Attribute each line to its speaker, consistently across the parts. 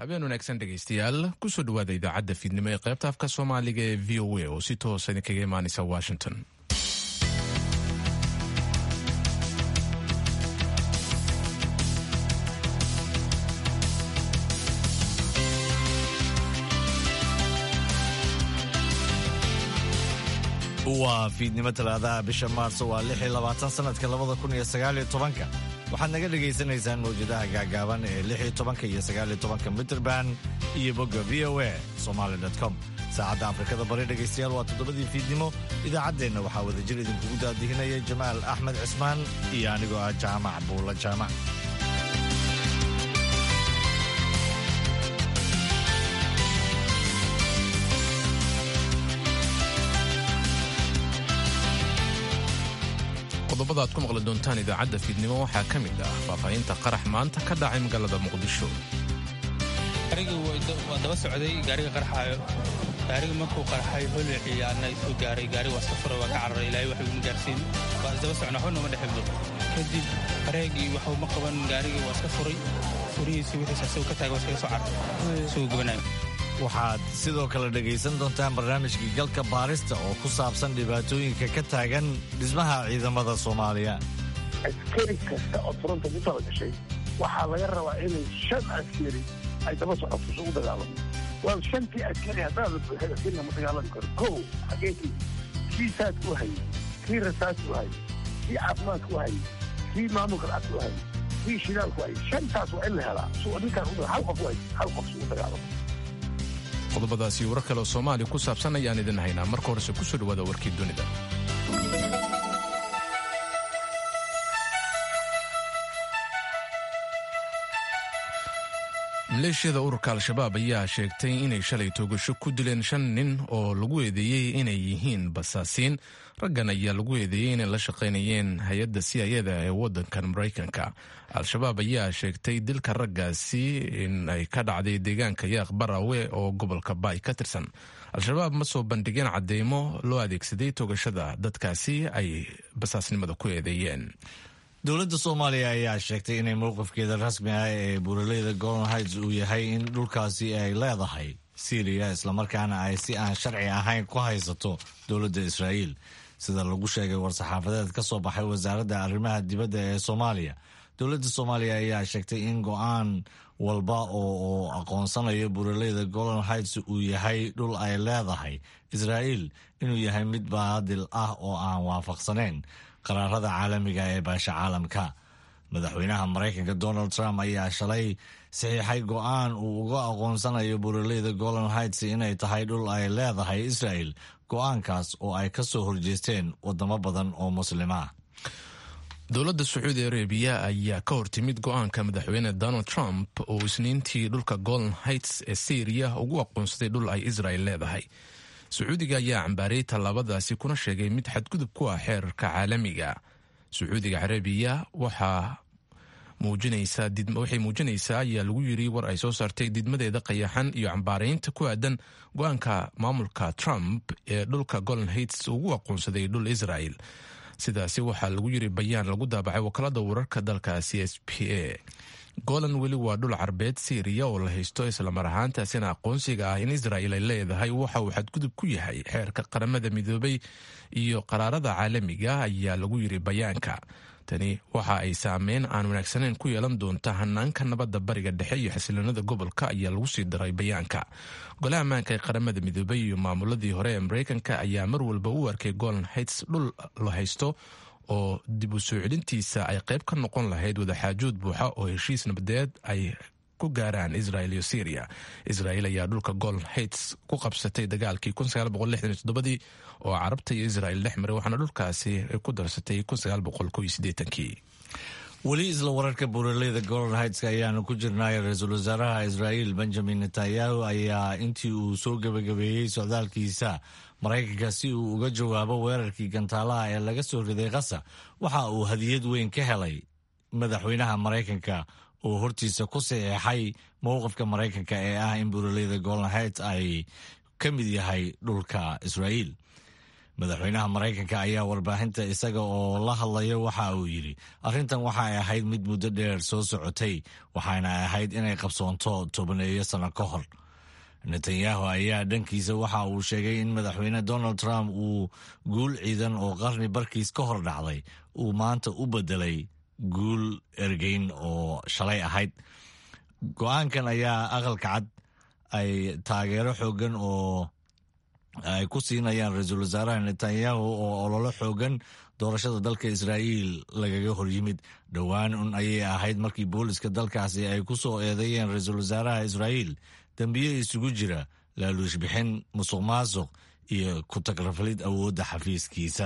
Speaker 1: habeen wanaagsan dhegaystayaal kusoo dhawaada idaacadda fiidnimo ee qaybta afka soomaaliga ee v o a oo si toosa idinkaga imaanaysa washington
Speaker 2: waa fiidnimo talaadaha bisha maarso waa lix iyo labaatan sanadka labada kun iyo sagaal iyo tobanka waxaad naga dhagaysanaysaan mawjadaha gaagaaban ee lix iyo tobanka iyo sagaal iyo tobanka mitrband iyo bogga v o a somaali com saacadda afrikada bari dhegaystayaal waa toddobadii fiidnimo idaacaddeenna waxaa wadajir idinkugu daadihinaya jamaal axmed cismaan iyo anigoo ah jaamac buulla jaamac
Speaker 1: qodobada aad ku maqli doontaan idaacadda fiidnimo waxaa ka mid ah faahfaahinta qarax maanta ka dhacay magaalada muqdisho
Speaker 3: gaariga waa daba socday gaariga qarxaayo gaariga markuu qarxay holeci ana soo gaaray gaariga waa iska furay waa ka cararay ilaahay wax iguma gaarsiin waa isdaba socna waxba nooma dhexibdo kadib bareegii waxuu ma qaban gaarigii waa iska furay furihiisi wixiisa asagoo ka taaga waa iskaga soo cararay isagoo gubanayo
Speaker 2: waxaad sidoo kale dhegaysan doontaan barnaamijkii galka baarista oo ku saabsan dhibaatooyinka ka taagan dhismaha ciidamada soomaaliya
Speaker 4: askari kasta oo furanta ku tala gashay waxaa laga rabaa inay shan askari ay daba socoto isugu dagaalamo waa shantii askari haddaada buuxin askari lama dagaalami karo kow xageekii kii saadku hayay kii rasaasku hayay kii caafimaadku hayay kii maamulka lacagtu hayay kii shidaalku hayay shantaas waa in la helaa su ninkaan hal qof hay hal qof isugu dagaalamo
Speaker 1: qodobadaasi warar kale oo soomaaliya ku saabsan ayaan idin haynaa marka horese kusoo dhawaada warkii dunida maleeshiyada ururka al-shabaab ayaa sheegtay inay shalay toogasho ku dileen shan nin oo lagu eedeeyey inay yihiin basaasiin raggan ayaa lagu eedeeyey inay la shaqaynayeen hay-adda siyayada ee waddankan maraykanka al-shabaab ayaa sheegtay dilka raggaasi in ay ka dhacday deegaanka yaaq barawe oo gobolka baay ka tirsan al-shabaab ma soo bandhigeen cadeymo loo adeegsaday toogashada dadkaasi ay basaasnimada ku eedeeyeen
Speaker 2: dowladda soomaaliya ayaa sheegtay inay mowqifkeeda rasmi ah ee buuraleyda golden heights uu yahay in dhulkaasi ay leedahay syriya islamarkaana ay si aan sharci ahayn ku haysato dowladda israa'iil sida lagu sheegay war-saxaafadeed ka soo baxay wasaaradda arrimaha dibadda ee soomaaliya dowladda soomaaliya ayaa sheegtay in go-aan walba oo aqoonsanayo buuraleyda golden heights uu yahay dhul ay leedahay israa'iil inuu yahay mid baadil ah oo aan waafaqsanayn qaraarada caalamiga ee baasha caalamka madaxweynaha maraykanka donald trump ayaa shalay saxiixay go-aan uu uga aqoonsanayo buuraleyda golden heights inay tahay dhul ay leedahay israel go-aankaas oo ay ka soo horjeesteen wadamo badan oo muslima
Speaker 1: dowladda sacuudi arabiya ayaa ka hortimid go-aanka madaxweyne donald trump oo isniintii dhulka golden heights ee syriya ugu aqoonsaday dhul ay israel leedahay sacuudiga ayaa cambaariyey tallaabadaasi kuna sheegay mid xadgudub ku ah xeerarka caalamiga sacuudiga carabiya waxaa waxay muujinaysaa ayaa lagu yiri war ay soo saartay didmadeeda qayaxan iyo cambaaraynta ku aadan go-aanka maamulka trump ee dhulka golden heights ugu aqoonsaday dhul israel sidaasi waxaa lagu yiri bayaan lagu daabacay wakaalada wararka dalkaasi s p a golan weli waa dhul carbeed syriya oo la haysto islamar ahaantaasina aqoonsiga ah in israel ay leedahay waxa uu xadgudub ku yahay xeerka qaramada midoobay iyo qaraarada caalamiga ayaa lagu yiri bayaanka tani waxa ay saameyn aan wanaagsaneyn ku yeelan doonta hanaanka nabadda bariga dhexe iyo xasiloonada gobolka ayaa lagu sii daray bayaanka golaha ammaanka ee qaramada midoobay iyo maamuladii hore ee mareykanka ayaa mar walba u arkay golan heights dhul la haysto oo dib u soo celintiisa ay qayb ka noqon lahayd wadaxaajood buuxa oo heshiis nabadeed ay ku gaaraan israel iyo syria israel ayaa dhulka golden heights ku qabsatay dagaalkii dii oo carabta iyo israel dhex maray waxaana dhulkaasi ku darsatay kii
Speaker 2: weli isla wararka buuraleyda golden heights ayaanu ku jirnay ra-iisul wasaaraha israa'iil benjamin netanyahu ayaa intii uu soo gebagabeeyey socdaalkiisa maraykanka si uu uga jawaabo weerarkii gantaalaha ee laga soo riday qasa waxa uu hadiyad weyn ka helay madaxweynaha maraykanka oo hortiisa ku saxeexay mowqifka maraykanka ee ah in buuraleyda golden heights ay ka mid yahay dhulka israa'iil madaxweynaha maraykanka ayaa warbaahinta isaga oo la hadlaya waxa uu yidhi arrintan waxay ahayd mid muddo dheer soo socotay waxaana ahayd inay qabsoonto tobaneeyo sano ka hor netanyahu ayaa dhankiisa waxa uu sheegay in madaxweyne donald trump uu guul ciidan oo qarni barkiis ka hor dhacday uu maanta u bedelay guul ergeyn oo shalay ahayd go-aankan ayaa aqalka cad ay taageero xoogan oo ay ku siinayaan ra-iisul wasaaraha netanyahu oo ololo xoogan doorashada dalka israa'iil lagaga hor yimid dhowaan un ayay ahayd markii booliska dalkaasi ay ku soo eedeeyeen ra-iisul wasaaraha israa'iil dembiye isugu jira laaluush bixin musuq maasuq iyo ku tagraflid awoodda xafiiskiisa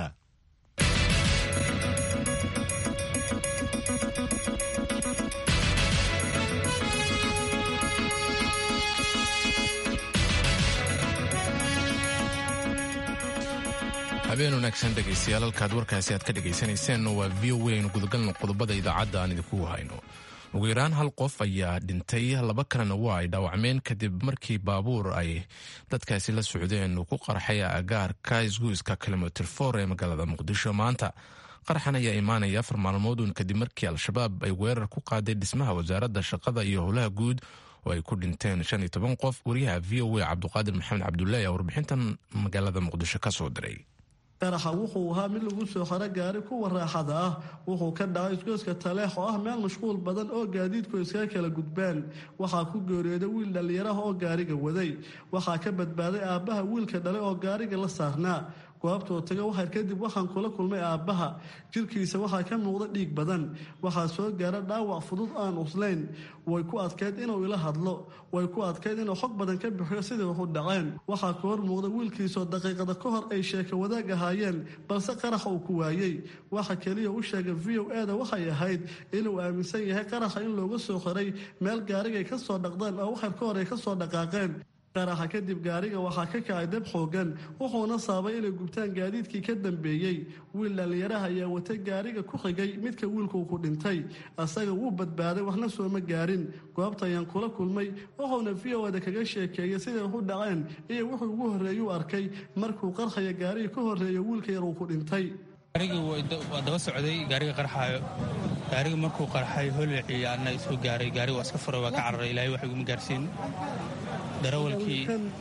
Speaker 1: habeen wanaagsan dhegaystayaal halkaad warkaasi aad ka dhagaysanayseen waa v o waynu gudagalno qodobada idaacadda aan idinku hayno ugu yaraan hal qof ayaa dhintay laba kalena waa ay dhaawacmeen kadib markii baabuur ay dadkaasi la socdeen uu ku qarxay agaarka isguiska kilomitr for ee magaalada muqdisho maanta qarxan ayaa imaanaya afar maalmoodun kadib markii al-shabaab ay weerar ku qaaday dhismaha wasaaradda shaqada iyo howlaha guud oo ay ku dhinteen shan iyo toban qof wariyaha v o a cabduqaadir maxamed cabdullaahi ayaa warbixintan magaalada muqdisho ka soo diray
Speaker 5: qaraxa wuxuu ahaa mid lagu soo xaro gaari kuwa raaxada ah wuxuu ka dhacay isgoyska taleex oo ah meel mashquul badan oo gaadiidku iskaga kala gudbaan waxaa ku geeriyooday wiil dhallinyaraha oo gaariga waday waxaa ka badbaaday aabbaha wiilka dhalay oo gaariga la saarnaa goobtoo taga waxar kadib waxaan kula kulmay aabbaha jirkiisa waxaa ka muuqda dhiig badan waxaa soo gaara dhaawac fudud aan uslayn way ku adkayd inuu ila hadlo way ku adkayd inuu xog badan ka bixiyo sidai waxu dhaceen waxaa ka hor muuqda wiilkiisoo daqiiqada ka hor ay sheeka wadaag ahaayeen balse qaraxa uu ku waayey waxa keliya u sheegay v o eda waxay ahayd inuu aaminsan yahay qaraxa in looga soo xiray meel gaarigay ka soo dhaqdeen oo waxar ka hor ay ka soo dhaqaaqeen qaraxa kadib gaariga waxaa ka kacay dab xoogan wuxuuna saabay inay gubtaan gaadiidkii ka dambeeyey wiil dhallinyaraha ayaa watay gaariga ku xigay midka wiilkuu ku dhintay asaga wuu badbaaday waxna sooma gaarin goobta ayaan kula kulmay wuxuuna v o da kaga sheekeeyay siday waxu dhaceen iyo wuxuu ugu horreeyuu arkay markuu qarxaya gaariga ka horreeya wiilka yar uu ku dhintay
Speaker 3: gaarigii waa daba socday gaariga qarxaayo gaariga markuu qarxay holicii ana isoo gaaray gaariga waa iska furay waa ka cararay ilaahay wax iguma gaarsiin darawalkii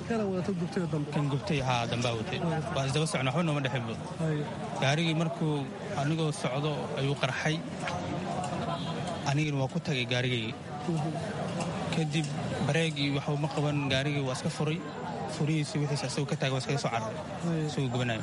Speaker 3: kan gubtay haa dambaa watay waa isdaba socna waxba nooma dhexinbo gaarigii markuu anigoo socdo ayuu qarxay anigina waa ku tagay gaarigaygii kadib bareegii waxba ma qaban gaarigii waa iska furay furihiisi wixiisa isagoo ka taagay waa iskaga soo cararay isagoo gubanayo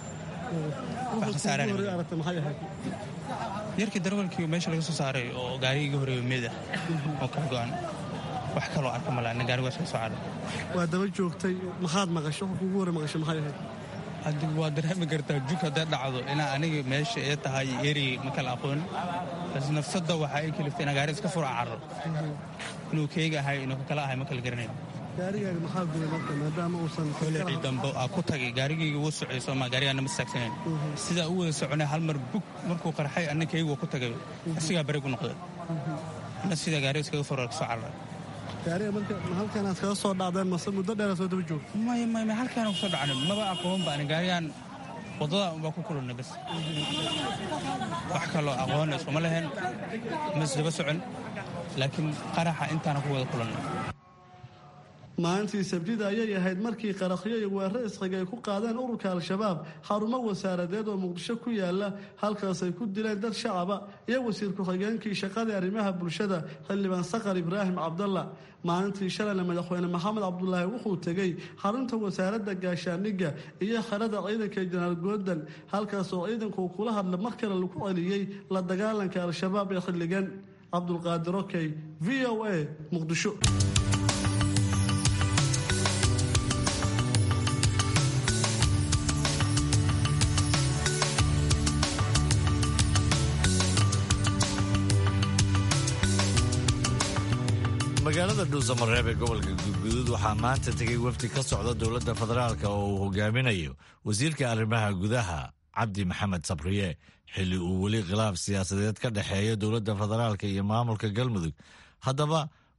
Speaker 3: yarkii darawalkii meesha laga soo saaray oo gaarigii ga horeeyo meeda oo kala go-an wax kaloo arka malaana gaariga waa iskaga soo caray
Speaker 5: waa daba joogtay maxaad maqasho qofka ugu hore maqasho maxay ahayd
Speaker 3: haddi waa dareemi kartaa jug hadday dhacdo inaa aniga meesha ee tahay erigay ma kala aqoon bas nafsadda waxaa ay kaliftay inaa gaariga iska fura carro inuu keega ahay inuu kakala ahay ma kala garanayn
Speaker 5: gaarigaaga maxaa gubay marka maadaama uusan
Speaker 3: holicii dambe aa ku tagay gaarigayga wuu socay sooma gaarigaana ma istaagsanayn sidaa u wada soconay hal mar bug markuu qarxay anna keyga waa ku tagay asigaa bareeg u noqday anna sidaa gaariga iskaga fura kasoo cararay
Speaker 5: gaariga marka halkanaad kaga soo dhacdeen mase muddo dheera soo daba joogta
Speaker 3: maya maya maya halkaana kusoo dhacnay maba aqoon ba ani gaarigaan waddada unbaa ku kulannay bas wax kaloo aqoona iskuma lahayn ma isdaba socon laakiin qaraxa intaana ku wada kulannay
Speaker 5: maalintii sabtida ayay ahayd markii qarakhyo iyo weerro isxiga ay ku qaadeen ururka al-shabaab xarumo wasaaradeed oo muqdisho ku yaala halkaas ay ku dileen dad shacaba iyo wasiir ku-xigeenkii shaqadii arrimaha bulshada xildhibaan sakar ibraahim cabdalla maalintii shalayna madaxweyne maxamed cabdulaahi wuxuu tegey xarunta wasaaradda gaashaaniga iyo xerada ciidanka jenaraal goodal halkaas oo ciidanku kula hadla mar kale lagu celiyey la dagaalanka al-shabaab ee xilligan cabdulqaadir okey v o a muqdisho
Speaker 2: magaalada dhuusamareeb ee gobolka guudguduud waxaa maanta tegay wafdi ka socda dowladda federaalk oo uu hogaaminayo wasiirka arrimaha gudaha cabdi maxamed sabriye xilli uu weli khilaaf siyaasadeed ka dhexeeyo dowladda federaalk iyo maamulka galmudug haddaba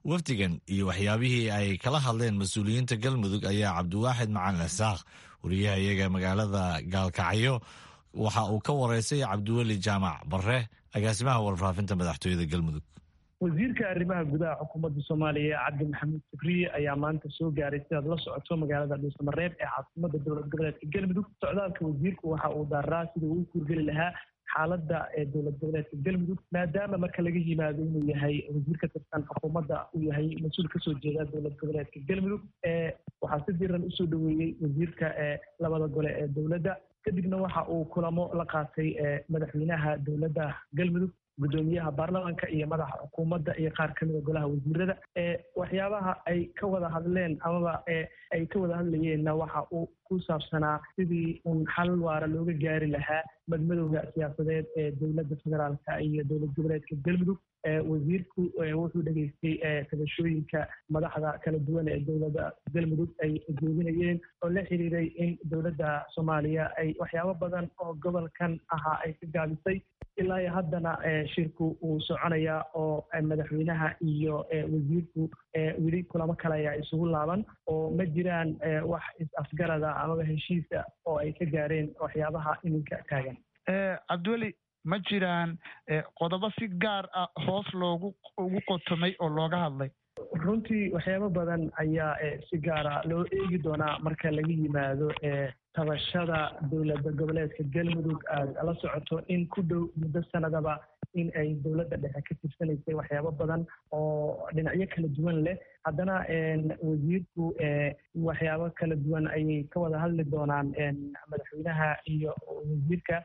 Speaker 2: wafdigan iyo waxyaabihii ay kala hadleen mas-uuliyiinta galmudug ayaa cabdiwaaxid macalin isaaq wariyaha iyaga magaalada gaalkacyo waxa uu ka wareysay cabdiweli jaamac bare agaasimaha warfaafinta madaxtooyada galmudug
Speaker 6: wasiirka arrimaha gudaha xukuumadda soomaaliya cabdi maxamuud sabriye ayaa maanta soo gaaray sidaad la socoto magaalada dhuusamareeb ee caasimada dowlad goboleedka galmudug socdaalka wasiirku waxa uu daaraa sida uu kurgeli lahaa xaaladda ee dowlad goboleedka galmudug maadaama marka laga yimaado inuu yahay wasiir ka tirsan xukuumadda uu yahay mas-uul kasoo jeeda dowlad goboleedka galmudug waxaa si diran usoo dhoweeyey wasiirka labada gole ee dowladda kadibna waxa uu kulamo la qaatay madaxweynaha dowladda galmudug guddoomiyaha baarlamaanka iyo madaxa xukuumadda iyo qaar kamida golaha wasiirada waxyaabaha ay ka wada hadleen amaba ay ka wada hadlayeenna waxa uu ku saabsanaa sidii un xal waara looga gaari lahaa madmadowga siyaasadeed ee dowladda federaalka iyo dowlad goboleedka galmudug wasiirku wuxuu dhegeystay tabashooyinka madaxda kala duwan ee dowladda galmudug ay jeedinayeen oo la xiriiray in dowladda soomaaliya ay waxyaabo badan oo gobolkan ahaa ay ka gaabisay ilaa iyo haddana shirku uu soconayaa oo madaxweynaha iyo wasiirku weli kulamo kale ayaa isugu laaban oo ma jiraan wax is-afgarada amaba heshiisa oo ay ka gaareen waxyaabaha iminka taagan
Speaker 7: cabdiweli ma jiraan qodobo si gaar ah hoos loogu ugu qotomay oo looga hadlay
Speaker 6: runtii waxyaabo badan ayaa si gaara loo eegi doonaa marka laga yimaado tabashada dowladda goboleedka galmudug aad la socoto in ku dhow muddo sanadaba in ay dowladda dhexe ka tirsanaysay waxyaabo badan oo dhinacyo kala duwan leh haddana wasiirku waxyaabo kala duwan ayay ka wada hadli doonaan madaxweynaha iyo wasiirka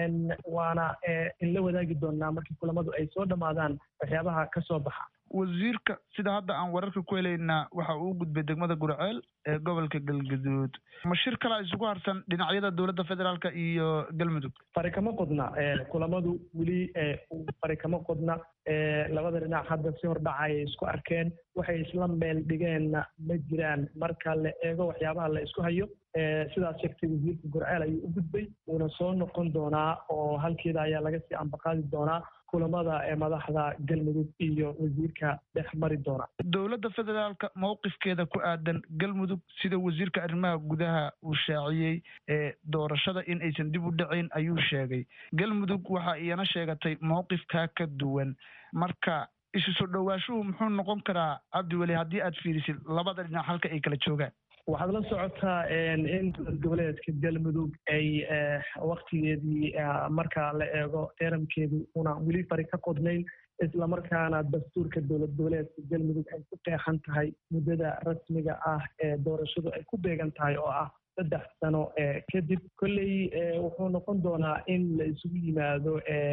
Speaker 6: waana in la wadaagi doonaa markii kulamadu ay soo dhammaadaan waxyaabaha ka soo baxa
Speaker 7: wasiirka sida hadda aan wararka ku helaynaa waxa uu u gudbay degmada gurceel ee gobolka galgaduud ma shir kalaa isugu harsan dhinacyada dowladda federaalka iyo galmudug
Speaker 6: fari kama qodna kulamadu weli fari kama qodna labada dhinac hadda si hordhacay isku arkeen waxay isla meel dhigeenna ma jiraan marka la eego waxyaabaha la isku hayo sidaas sheegtay wasiirka gurceel ayuu u gudbay wuuna soo noqon doonaa oo halkeeda ayaa laga sii ambaqaadi doonaa kulamada ee madaxda galmudug iyo wasiirka dhex mari doona
Speaker 7: dowladda federaalka mowqifkeeda ku aadan galmudug sida wasiirka arrimaha gudaha uu shaaciyey ee doorashada in aysan dib u dhacayn ayuu sheegay galmudug waxa iyana sheegatay mowqifkaa ka duwan marka isu soo dhowaashuhu muxuu noqon karaa cabdiweli haddii aad fiirisid labada dhinac halka ay kala joogaan
Speaker 6: waxaad la socotaa in dowlad goboleedka galmudug ay waktigeedii marka la eego teeramkeedu una weli fari ka qodnayn islamarkaana dastuurka dowlad goboleedka galmudug ay ku qeexan tahay muddada rasmiga ah ee doorashadu ay ku beegan tahay oo ah saddex sano kadib kolley wuxuu noqon doonaa in la isugu yimaado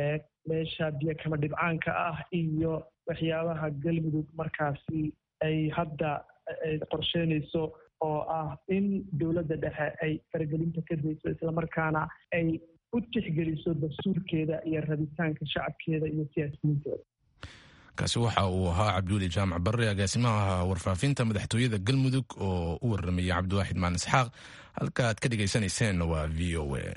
Speaker 6: meesha biyo kama dhibcaanka ah iyo waxyaabaha galmudug markaasi ay hadda qorsheynayso oo ah in dowladda dhexe ay faragelinta ka dayso islamarkaana ay u tixgeliso dastuurkeeda iyo rabitaanka shacabkeeda iyo siyaasiyiinteeda
Speaker 1: kaasi waxa uu ahaa cabdiweli jaamac barre agaasimaha warfaafinta madaxtooyada galmudug oo u warramayay cabdiwaaxid maalin isxaaq halka aad ka dhegaysaneyseen waa v o a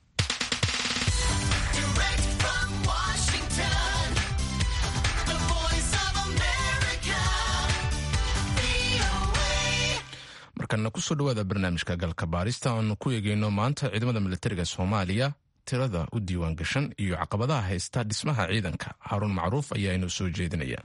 Speaker 1: markana kusoo dhawaada barnaamijka galka baarista aanu ku eegeyno maanta ciidamada militariga soomaaliya tirada u diiwaan gashan iyo caqabadaha haysta dhismaha ciidanka haaruun macruuf ayaa inoo soo jeedinaya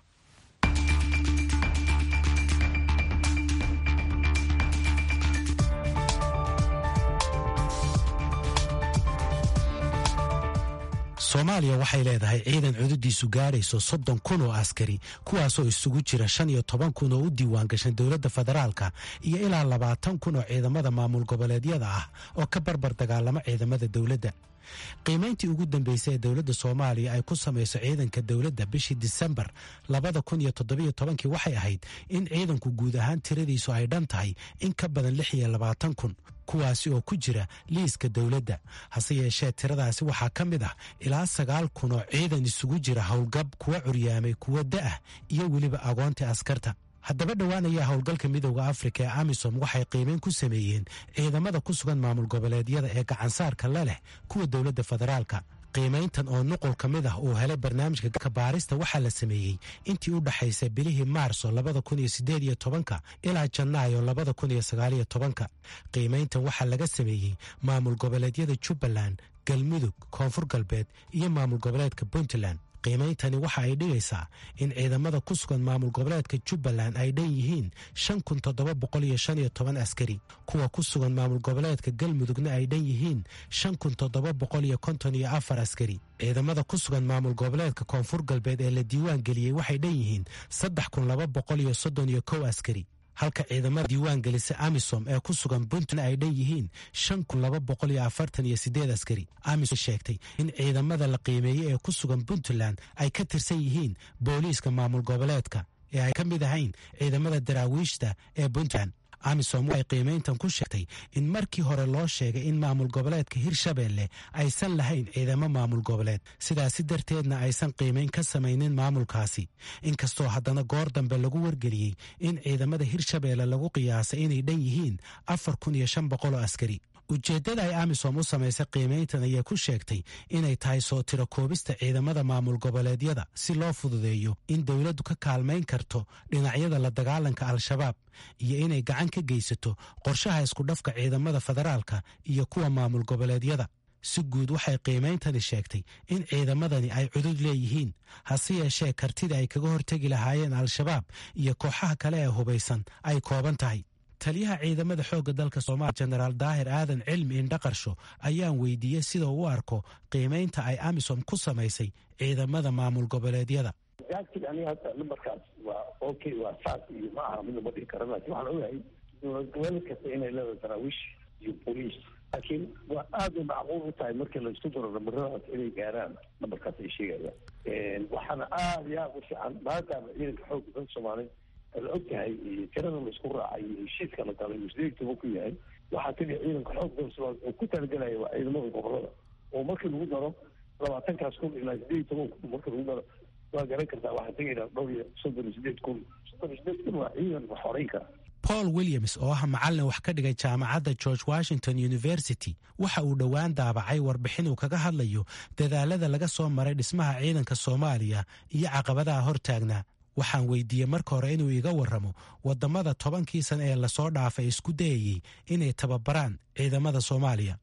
Speaker 8: soomaaliya waxay leedahay ciidan cududiisu gaadhayso soddon kun oo askari kuwaasoo isugu jira shan iyo toban kun oo u diiwaan gashan dowladda federaalka iyo ilaa labaatan kun oo ciidamada maamul goboleedyada ah oo ka barbar dagaalama ciidamada dowladda qiimayntii ugu dambeysay ee dowladda soomaaliya ay ku samayso ciidanka dowladda bishii disembar labada kun iyo toddobiyo tobankii waxay ahayd in ciidanku guud ahaan tiradiisu ay dhan tahay in ka badan lix iyo labaatan kun kuwaasi oo ku jira liiska dowladda hase yeeshee tiradaasi waxaa ka mid ah ilaa sagaal kun oo ciidan isugu jira howlgab kuwa curyaamay kuwa da'ah iyo weliba agoonta askarta haddaba dhowaan ayaa howlgalka midowda afrika ee amisom waxay qiimeyn ku sameeyeen ciidamada ku sugan maamul goboleedyada ee gacansaarka la leh kuwa dowladda federaalka qiimayntan oo nuqul ka mid ah uu helay barnaamijka ka baarista waxaa la sameeyey intii u dhexaysay bilihii maarso labada kun iyo sideed iyo tobanka ilaa janaayo labada kun iyo sagaaliyo tobanka qiimayntan waxaa laga sameeyey maamul goboleedyada jubbaland galmudug koonfur galbeed iyo maamul goboleedka puntland qiimeyntani waxa ay dhigaysaa in ciidamada ku sugan maamul goboleedka jubbaland ay dhan yihiin shan kun toddoba boqol iyo shan iyo toban askari kuwa ku sugan maamul goboleedka galmudugna ay dhan yihiin shan kun toddoba boqol iyo konton iyo afar askari ciidamada ku sugan maamul goboleedka koonfur galbeed ee la diiwaan geliyey waxay dhan yihiin saddex kun laba boqol iyo soddon iyo kow askari halka ciidamada diiwaan gelisa amisom ee ku sugan puntland ay dhan yihiin shan kun laba boqol iyo afartan iyo sideed askari amisom sheegtay in ciidamada la qiimeeyey ee ku sugan puntland ay ka tirsan yihiin booliiska maamul goboleedka ee ay ka mid ahayn ciidamada daraawiishta ee puntland amisom waxay qiimayntan ku sheegtay in markii hore loo sheegay in maamul goboleedka hirshabeelle aysan lahayn ciidamo maamul goboleed sidaasi darteedna aysan qiimayn ka samaynin maamulkaasi inkastoo haddana goor dambe lagu wargeliyey in ciidamada hirshabeelle lagu qiyaasay inay dhan yihiin afar kun iyo shan boqoloo askari ujeeddada ay amisom u samaysay qiimayntan ayaa ku sheegtay inay tahay soo tiro koobista ciidamada maamul goboleedyada si loo fududeeyo in dowladdu ka kaalmayn karto dhinacyada la dagaalanka al-shabaab iyo inay gacan ka geysato qorshaha iskudhafka ciidamada federaalka iyo kuwa maamul goboleedyada si guud waxay qiimeyntani sheegtay in ciidamadani ay cudud leeyihiin hase yeeshee kartida ay kaga hortegi lahaayeen al-shabaab iyo kooxaha kale ee hubaysan ay kooban tahay taliyaha ciidamada xoogga dalka soomaaliya jenaraal daahir aadan cilmi indhaqarsho ayaan weydiiyey sida uu u arko qiimaynta ay amisom ku samaysay ciidamada maamul goboleedyada
Speaker 4: gaagtig aniga hadda nambarkaas waa okay waa saas iyo ma aha mid lama dhihi kara laakiin waxaan ogahay dowlad goboleed kasta inay leedahay daraawiish iyo booliis laakiin waa aad bay macquul u tahay markii laisku daro namaradaas inay gaaraan nambarkaas ay sheegayaan waxaana aada iyo aada u fiican maadaama ciidanka xoogga dalka soomaaliya la og tahay tirada la isku raacay iyo heshiiska la galay uu sideed toban ku yahay waxaa kaliya ciidanka xoog dalka soomaaliya oo ku talagelaya waa ciidamada gobolada oo markii lagu daro labaatankaas kun ilaa sideed toban kun markii lagu daro waa garan kartaa waxaa tegaynaa dhowr iyo soddon iyo sideed kun soddon iyo sideed kun waa ciidan wax horeyn kara
Speaker 8: paul williams oo ah macallin wax ka dhigay jaamacadda george washington university waxa uu dhowaan daabacay warbixin uu kaga hadlayo dadaalada laga soo maray dhismaha ciidanka soomaaliya iyo caqabadaha hortaagnaa waxaan weydiiyey marka hore inuu iga warramo waddamada tobankii sana ee lasoo dhaafay isku dayayey inay tababaraan ciidamada soomaaliya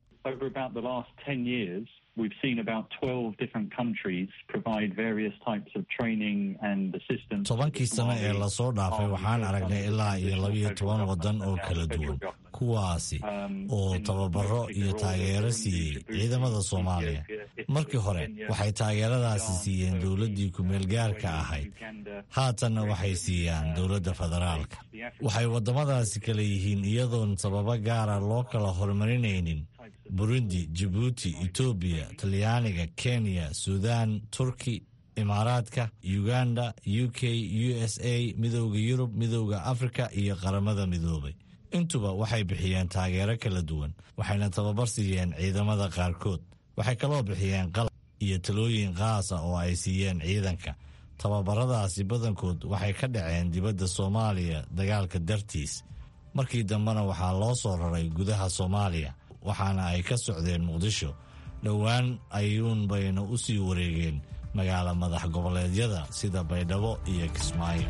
Speaker 9: We've seen about 12 different countries provide various types of training and assistance.
Speaker 2: tobankii sano ee lasoo dhaafay waxaan aragnay ilaa iyo labiyo toban waddan oo kala duwan kuwaasi oo tababaro iyo taageero siiyey ciidamada soomaaliya markii hore waxay taageeradaasi siiyeen dowladdii ku-meelgaarka ahayd haatanna waxay siiyaan dowladda federaalka waxay waddamadaasi kala yihiin iyadoon sababo gaara loo kala horumarinaynin burundi jabuuti etoobiya talyaaniga kenya suudaan turki imaaraadka uganda u k u s a midowda yurub midowda afrika iyo qaramada midoobay intuba waxay bixiyeen taageero kala duwan waxayna tababar siiyeen ciidamada qaarkood waxay kaloo bixiyeen qalab iyo talooyin qaasa oo ay siiyeen ciidanka tababaradaasi badankood waxay ka dhaceen dibadda soomaaliya dagaalka dartiis markii dambena waxaa loo soo raray gudaha soomaaliya waxaana ay ka socdeen muqdisho dhowaan ayuun bayna u sii wareegeen magaalo madax goboleedyada sida baydhabo iyo kismaayo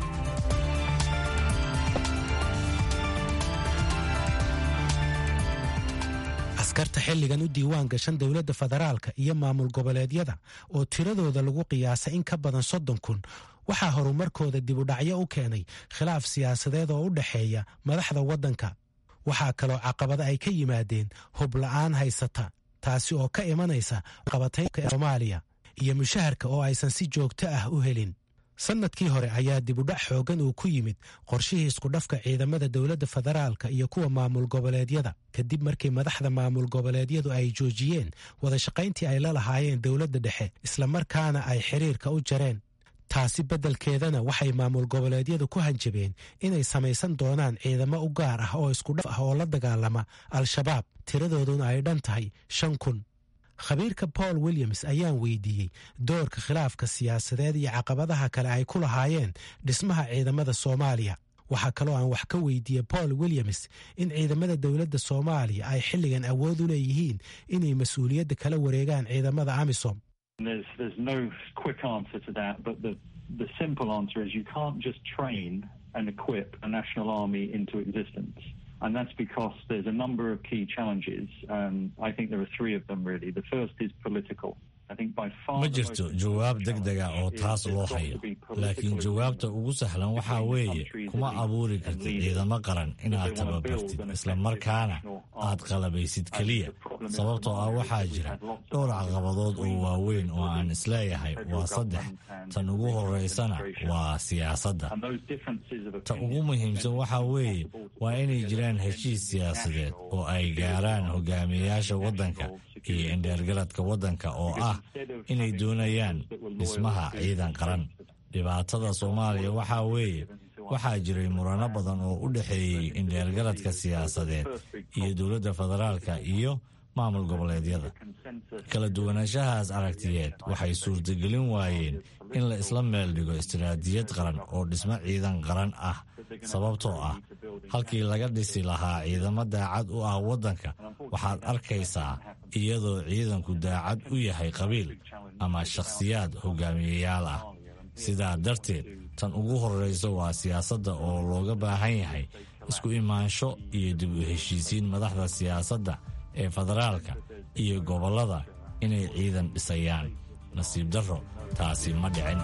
Speaker 8: askarta xilligan u diiwaan gashan dowladda federaalka iyo maamul goboleedyada oo tiradooda lagu qiyaasay in ka badan soddon kun waxaa horumarkooda dibudhacyo u keenay khilaaf siyaasadeed oo u dhexeeya madaxda waddanka waxaa kaloo caqabada ay ka yimaadeen hubla-aan haysata taasi oo ka imanaysa qabataynka ee soomaaliya iyo mushaharka oo aysan si joogto ah u helin sannadkii hore ayaa dibudhac xooggan uu ku yimid qorshihii iskudhafka ciidamada dowladda federaalka iyo kuwa maamul goboleedyada kadib markii madaxda maamul goboleedyadu ay joojiyeen wadashaqayntii ay la lahaayeen dowladda dhexe islamarkaana ay xiriirka u jareen taasi beddelkeedana waxay maamul goboleedyadu ku hanjabeen inay samaysan doonaan ciidamo u gaar ah oo iskudhaf ah oo la dagaalama al-shabaab tiradooduna ay dhan tahay shan kun khabiirka paul williams ayaan weydiiyey doorka khilaafka siyaasadeed iyo caqabadaha kale ay ku lahaayeen dhismaha ciidamada soomaaliya waxaa kaloo aan wax ka weydiiyey paul williams in ciidamada dowladda soomaaliya ay xilligan awood u leeyihiin inay mas-uuliyadda kala wareegaan ciidamada amisom
Speaker 9: There's there's no quick answer to that, but the the simple answer is you can't just train and equip a national army into existence. And that's because there's a number of key challenges. Um, I think there are three of them really. The first is political.
Speaker 2: ma jirto jawaab deg dega oo taas loo hayo laakiin jawaabta ugu sahlan waxaa weeye kuma abuuri kartid ciidamo qaran inaad tababartid isla markaana aad qalabaysid keliya sababtoo ah waxaa jira dhowr caqabadood oo waaweyn oo aan isleeyahay waa saddex tan ugu horeysana waa siyaasadda ta ugu muhiimsan waxaa weeye waa inay jiraan heshiis siyaasadeed oo ay gaaraan hogaamiyeyaasha waddanka iyo indheergaradka waddanka oo ah inay doonayaan dhismaha ciidan qaran dhibaatada soomaaliya waxaa weeye waxaa jiray murano badan oo u dhexeeyey indheergaradka siyaasadeed iyo dowladda federaalka iyo maamul goboleedyada kala duwanaanshahaas aragtiyeed waxay suurtagelin waayeen in la isla meel dhigo istiraatijiyad qaran oo dhismo ciidan qaran ah sababtoo ah halkii laga dhisi lahaa ciidamo daacad u ah waddanka waxaad arkaysaa iyadoo ciidanku daacad u yahay qabiil ama shakhsiyaad hogaamiyeyaal ah sidaa darteed tan ugu horreysa waa siyaasadda oo looga baahan yahay isku imaansho iyo dib u heshiisiin madaxda siyaasadda ee federaalka iyo gobollada inay ciidan dhisayaan nasiib darro taasi ma dhicin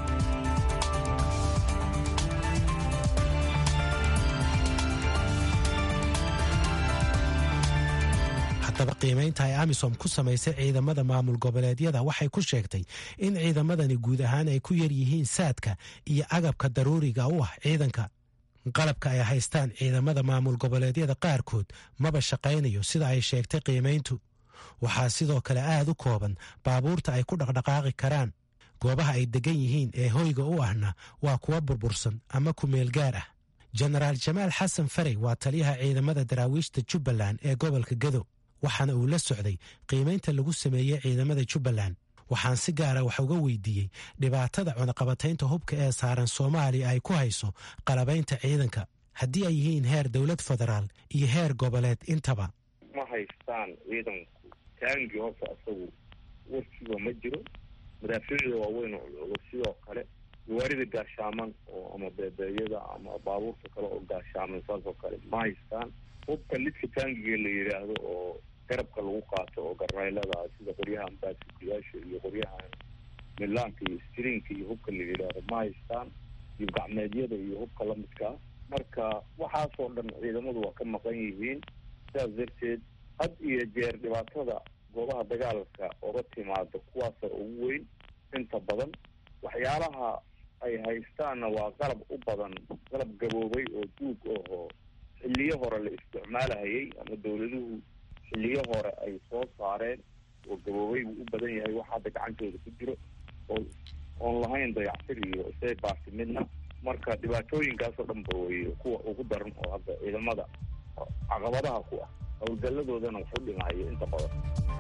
Speaker 8: haddaba qiimaynta ay amisom ku samaysay ciidamada maamul goboleedyada waxay ku sheegtay in ciidamadani guud ahaan ay ku yar yihiin saadka iyo agabka daruuriga u ah ciidanka qalabka ay haystaan ciidamada maamul goboleedyada qaarkood maba shaqaynayo sida ay sheegtay qiimayntu waxaa sidoo kale aad u kooban baabuurta ay ku dhaqdhaqaaqi karaan goobaha ay degan yihiin ee hoyga u ahna waa kuwa burbursan ama kumeel gaar ah jenaraal jamaal xasan farey waa taliyaha ciidamada daraawiishta jubbaland ee gobolka gado waxaana uu la socday qiimaynta lagu sameeyey ciidamada jubbaland waxaan si gaara wax uga weydiiyey dhibaatada cunaqabataynta hubka ee saaran soomaaliya ay ku hayso qalabaynta ciidanka haddii ay yihiin heer dowlad federaal iyo heer goboleed intaba
Speaker 10: ma haystaan ciidanku taangi horta isagu warkiiba ma jiro madaafiicda waaweyn oo culculus sidoo kale gawaarida gaashaaman oo ama beebeeyada ama baabuurta kale oo gaashaaman saas oo kale ma haystaan hubka lidka taangiga la yidhaahdo oo garabka lagu qaato oo garnaylada sida qoryahan baasikuyaasha iyo qoryahan milaanka iyo strinka iyo hubka la yidhaahdo ma haystaan iyo gacmeedyada iyo hubka lamidkaa marka waxaasoo dhan ciidamadu waa ka maqan yihiin sidaas darteed had iyo jeer dhibaatada goobaha dagaalka oga timaado kuwaasa ugu weyn inta badan waxyaalaha ay haystaanna waa qalab u badan qalab gaboobay oo duug ahoo xilliyo hore la isticmaalahayay ama dawladuhu xilliyo hore ay soo saareen oo gaboobay buu u badan yahay wax hadda gacantooda ku jiro oo oon lahayn dayactir iyo isay baasi midna marka dhibaatooyinkaasoo dhan ba weeye kuwa ugu daran oo hadda ciidamada caqabadaha ku ah howlgalladoodana wax u dhimaayo inta badan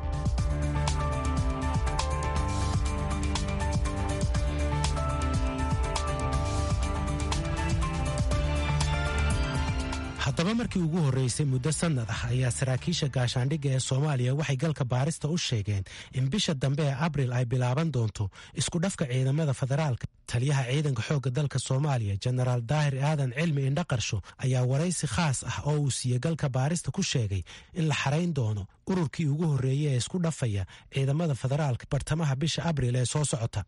Speaker 8: haddaba markii ugu horreysay muddo sannad ah ayaa saraakiisha gaashaandhigga ee soomaaliya waxay galka baarista u sheegeen in bisha dambe ee abril ay bilaaban doonto isku dhafka ciidamada federaalka taliyaha ciidanka xoogga dalka soomaaliya jenaraal daahir aadan cilmi indhaqarsho ayaa waraysi khaas ah oo uu siiyey galka baarista ku sheegay in la xarayn doono ururkii ugu horreeyey ee isku dhafaya ciidamada federaalka bartamaha bisha abril ee soo socota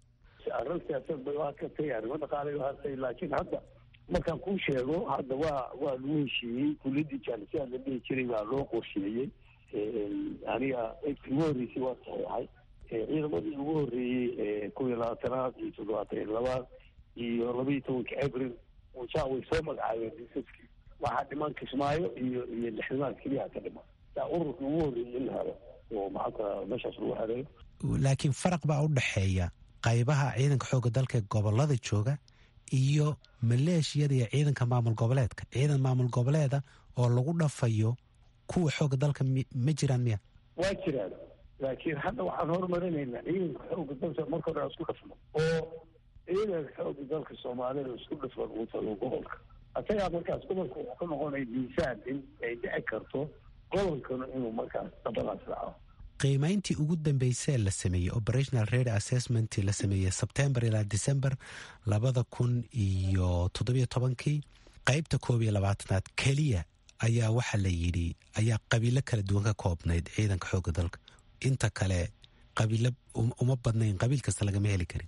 Speaker 4: markaan kuu sheego hadda waa waa lagu heshiiyey kuliyadii jaalisiyaad la dhihi jiray baa loo qorsheeyey aniga eydkii ugu horreysay waa saxiixay ciidamadii ugu horreeyey kow iyo labaatanaad iyo toddobaatan iyo labaad iyo laba iyo tobanka abril ja way soo magacaabeen disaskii waxaa dhiman kismaayo iyo iyo lixdamaad keliya ka dhiman yaa ururkii ugu horreeyey in la helo oo maxaanka meeshaas lagu helayo
Speaker 8: laakiin faraq baa u dhexeeya qaybaha ciidanka xoogga dalka ee gobolada jooga iyo maleeshiyada iyo ciidanka maamul goboleedka ciidan maamul goboleeda oo lagu dhafayo kuwa xooga dalka ma jiraan miya
Speaker 4: waa jiraan laakiin hadda waxaan horumarinaynaa ciidanka xooga dalka marka hore isku dhafno oo ciidanka xooga dalka soomaalida isku dhafan uu tago gobolka isagaa markaas gobolka wuxuu ka noqonaya miisaan in ay dhici karto gobolkana inuu markaas dabadaas dhaco
Speaker 8: qiimayntii ugu dambeysee la sameeyey operational rate assessment la sameeyey sebtembar ilaa december labada kun iyo toddobiyo tobankii qeybta koob iyo labaatanaad keliya ayaa waxaa la yidhi ayaa qabiilo kala duwan ka koobnayd ciidanka xoogga dalka inta kale qabiilo uma badnayn qabiil kasta lagama heli karin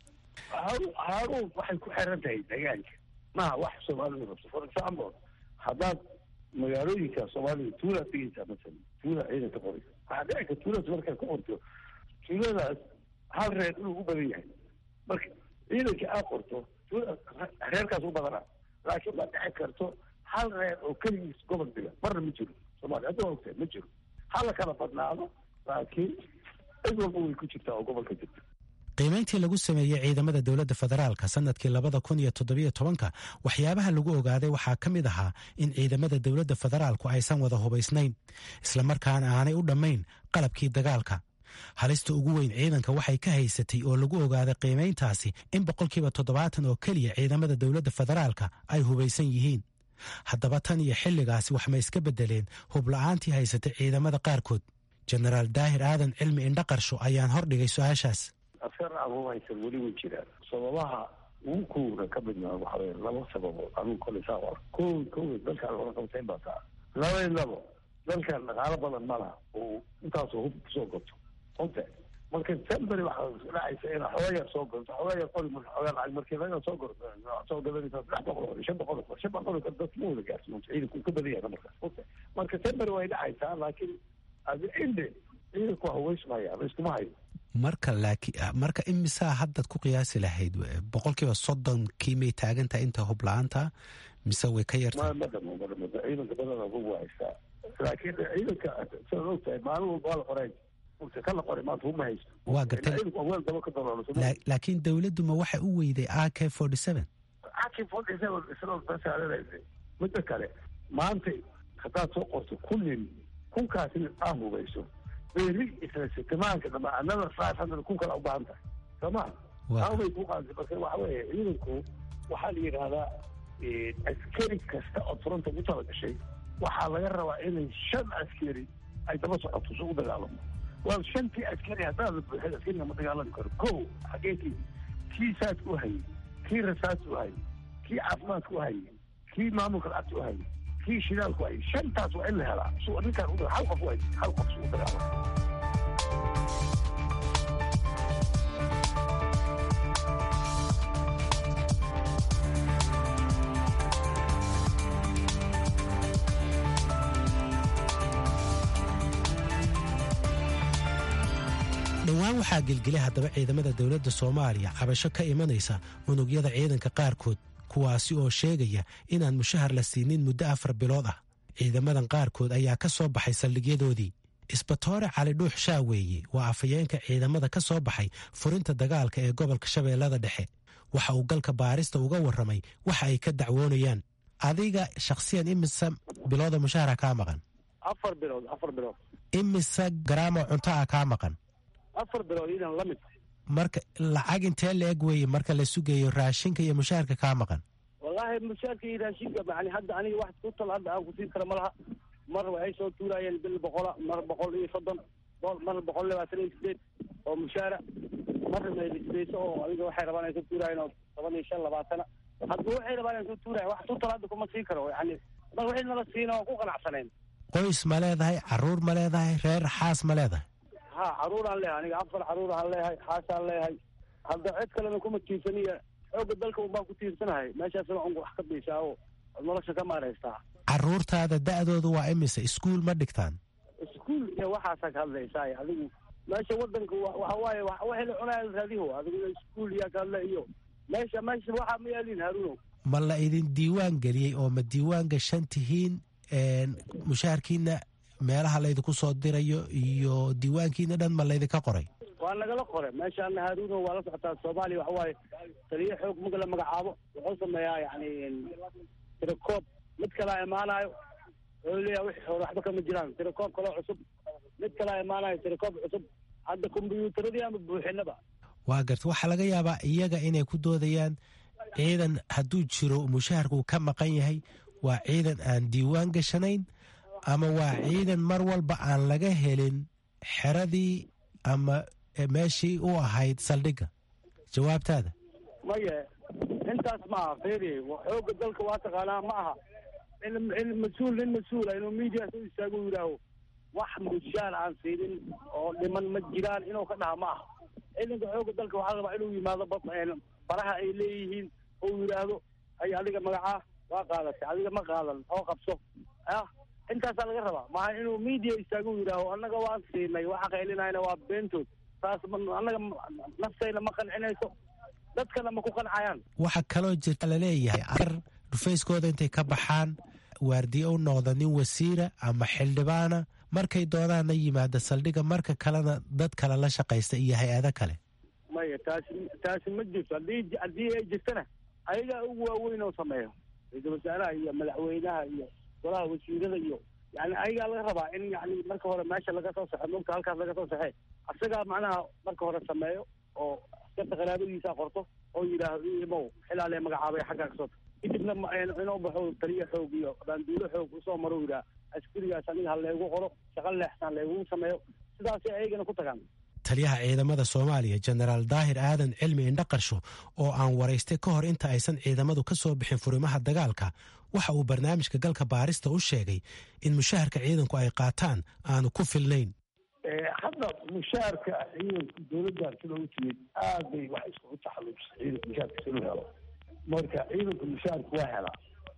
Speaker 4: haaruun waxay ku xiran tahay deegaanka maha wax soomaalidu rabto for example haddaad magaalooyinka soomaalida tuulaad tegeysaa masalan tuula ciidanka qoraysa waxaa dhici karta tuuladaas markaad ku qorto tuuladaas hal reer inuu u badan yahay marka ciidanka aad qorto tuula reerkaas u badanaa laakiin ma dhici karto hal reer oo keligiis gobol diga marna ma jiro soomaaliya hadda waa ogtahay ma jiro hala kala badnaado laakiin cid walba way ku jirtaa oo gobolka jirta
Speaker 8: qiimayntii lagu sameeyey ciidamada dowladda federaalka sanadkii labada kun iyo toddobiyo tobanka waxyaabaha lagu ogaaday waxaa ka mid ahaa in ciidamada dowladda federaalku aysan wada hubaysnayn islamarkaana aanay u dhammayn qalabkii dagaalka halista ugu weyn ciidanka waxay ka haysatay oo lagu ogaaday qiimayntaasi in boqolkiiba toddobaatan oo keliya ciidamada dowladda federaalka ay hubaysan yihiin haddaba tan iyo xilligaasi wax ma iska beddeleen hubla'aantii haysatay ciidamada qaarkood jenaraal daahir aadan cilmi indhaqarsho ayaan hordhigay su-aashaas
Speaker 4: askar anugu haysan weli way jiraan sababaha ugu kowna ka midnaa waxa weye laba sababood anugu kole saa ar ko kow dalkaan hore qabtayn baa taa laba labo dalkan dhaqaalo badan ma laha oo intaasoo hub kusoo goto onte marka semberi waxaa dhacaysa ina xooga yar soo gorto xooga yar qori marka xoogaa lacag markii laga soo gor soo gadanaysa saddex boqol oo shan boqol oo shan boqol oo dad ma wada gaarsiin ciidanku ka badan yahay markaas onte marka semberi way dhacaysaa laakiin adi inde ciidanku waa hubaysmaya laiskuma hayo
Speaker 8: marka laakiin marka imisaa haddaad ku qiyaasi lahayd boqolkiiba soddonkii may taagantahay inta hubla-aanta mise way ka yartahay
Speaker 4: ma dhamo ma dhamo ciidanka badana ugu haystaa laakiin ciidanka sidaad ogtahay maalin walba waa la qoray ka la qoray maanta uma haysto
Speaker 8: waa gartay
Speaker 4: weel daba ka daloolo
Speaker 8: laakiin dowladdu ma waxa u weyday a k forty seven
Speaker 4: a k forty seven isla basaaranaysa midda kale maanta haddaad soo qorto kullin kunkaasi aa hubayso beri isla sitimaanka dhama another five hundred kun kala u baahan tahay soo ma awbay ku qaadantay marka waxa weeye ciidanku waxaa la yidhaahdaa askari kasta oo fronta ku tala gashay waxaa laga rabaa inay shan askari ay daba socoto si u dagaalamo waa shantii askari haddaad la buuxid askariga ma dagaalami karo ko xageekii kii saas u hayay kii rasaas u hayay kii caafimaadka u hayay kii maamulka lacagta u hayay kii shidaalku hayay shantaas waa in la helaa su ninkaan u hal qof u hayay hal qof si u dagaalamo
Speaker 8: dhowaan waxaa gelgelay haddaba ciidamada dowladda soomaaliya cabasho ka imanaysa unugyada ciidanka qaarkood kuwaasi oo sheegaya inaan mushahar la siinin muddo afar bilood ah ciidamadan qaarkood ayaa ka soo baxay saldhigyadoodii isbatoore cali dhuux shaaweeye waa afhayeenka ciidamada ka soo baxay furinta dagaalka ee gobolka shabeellada dhexe waxa uu galka baarista uga warramay waxa ay ka dacwoonayaan adiga shakhsiyan imise bilooda mushahara kaa maqan
Speaker 10: afar bilood afar bilood
Speaker 8: imise garaamo cunto ah kaa maqan
Speaker 10: afar bilood idan la mid
Speaker 8: marka lacag intee la eg weeye marka la sugayo raashinka iyo mushaharka kaa maqan
Speaker 10: wallaahi mushaarka iyo raashinka yani hadda aniga wax ku tal hadda aan kusiin kara ma laha mar waxay soo tuuraayeen bil boqola mar boqol iyo soddon mar boqol labaatan iyo sideed oo mushaara marna maylisbayso oo adiga waxay rabaan ay soo tuuraayeen oo toban iyo shan labaatana hadba waxay rabaan ay soo tuurayen wax ku tal hadda kuma siin karo yani mar wixii nala siina oo ku qanacsaneen
Speaker 8: qoys ma leedahay caruur ma leedahay reer xaas ma leedahay
Speaker 10: ha caruuraan leeyahay aniga afar caruuraan leeyahay xaasaan leeyahay hadda cid kalena kuma tiirsaniya xooga dalka unbaan ku tiirsanahay meeshaasna un wax ka biisaa oo nolosha ka maaraystaa
Speaker 8: caruurtaada da'doodu waa imise iskuul ma dhigtaan
Speaker 10: iskuul iyo waxaasaa ka hadlaysaa adigu meesha wadanka waxa waaye waxay la cunaya raadiho adigu iskuul iyo ka hadla iyo meesha meesha waxaa ma yaalin haruunow
Speaker 8: ma la idin diiwaan geliyey oo ma diiwaan gashan tihiin mushaharkiina meelaha laydinku soo dirayo iyo diiwaankiina dhan ma laydinka qoray
Speaker 10: waa nagala qoray meeshaana haruuno waa la socotaa soomaaliya waxa waaye taliyo xoog maga la magacaabo wuxuu sameeyaa yani tirakoob mid kalaa imaanayo wuxuu leeyahay wixii hore waxba kama jiraan tirakoob kaloo cusub mid kalaa imaanayo tirakoob cusub hadda kombyuutaradii ama buuxinaba
Speaker 8: waa garta waxaa laga yaabaa iyaga inay ku doodayaan ciidan hadduu jiro mushaharkuu ka maqan yahay waa ciidan aan diiwaan gashanayn ama waa ciidan mar walba aan laga helin xeradii ama meeshii u ahayd saldhigga jawaabtaada
Speaker 4: maye intaas maaha feri xooga dalka waa taqaanaa ma aha in mas-uul nin mas-uula inuu media soo istaago u yidhaaho wax mushaar aan siinin oo dhiman ma jiraan inuu ka dhaha ma aha ciidanka xooga dalka waxaa rabaa inuu yimaado baraha ay leeyihiin oo yidhaahdo ay adiga magacaa waa qaadatay adiga ma qaadan oo qabso ah intaasaa laga rabaa maaha inuu media istaago u yidhaaho annaga waan siinay waxa qaylinayna waa beentood taas annaga naftayna ma qancinayso dadkana ma ku qancayaan
Speaker 8: waxaa kaloo jirta laleeyahay ar dhufayskooda intay ka baxaan waardiye u noqda nin wasiira ama xildhibaana markay doodaanna yimaada saldhigga marka kalena dad kale la shaqaysta iyo hay-ado kale
Speaker 4: maya taasi taasi ma jirto haddii haddii ay jirtana ayagaa ugu waaweyn oo sameeyo ra-iisul wasaaraha iyo madaxweynaha iyo golaha wasiirada iyo yani ayagaa laga rabaa in yani marka hore meesha laga soo saxo mogta halkaas laga soo saxee asagaa macnaha marka hore sameeyo oo askarta qaraabadiisa qorto oo yidhaahdo imow xilaalee magacaabay xaggaa kasoo kadibna inuu baxo taliyo xoog iyo baanduulo xoog usoo maro yidhaha askarigaas aniga ha leegu qoro shaqo leexsan leegugu sameeyo sidaasay ayagana ku tagaan
Speaker 8: taliyaha ciidamada soomaaliya jenaraal daahir aadan cilmi indhaqarsho oo aan waraystay ka hor inta aysan ciidamadu ka soo bixin furimaha dagaalka waxa uu barnaamijka galka baarista u sheegay in mushaharka ciidanku ay qaataan aanu ku filnayn
Speaker 4: hadda mushaharka ciidanka dowladdan sida u timid aad bay wax iskugu taxalluujisay ciidanka mushaharka si loo helo marka ciidanka mushaharka waa helaa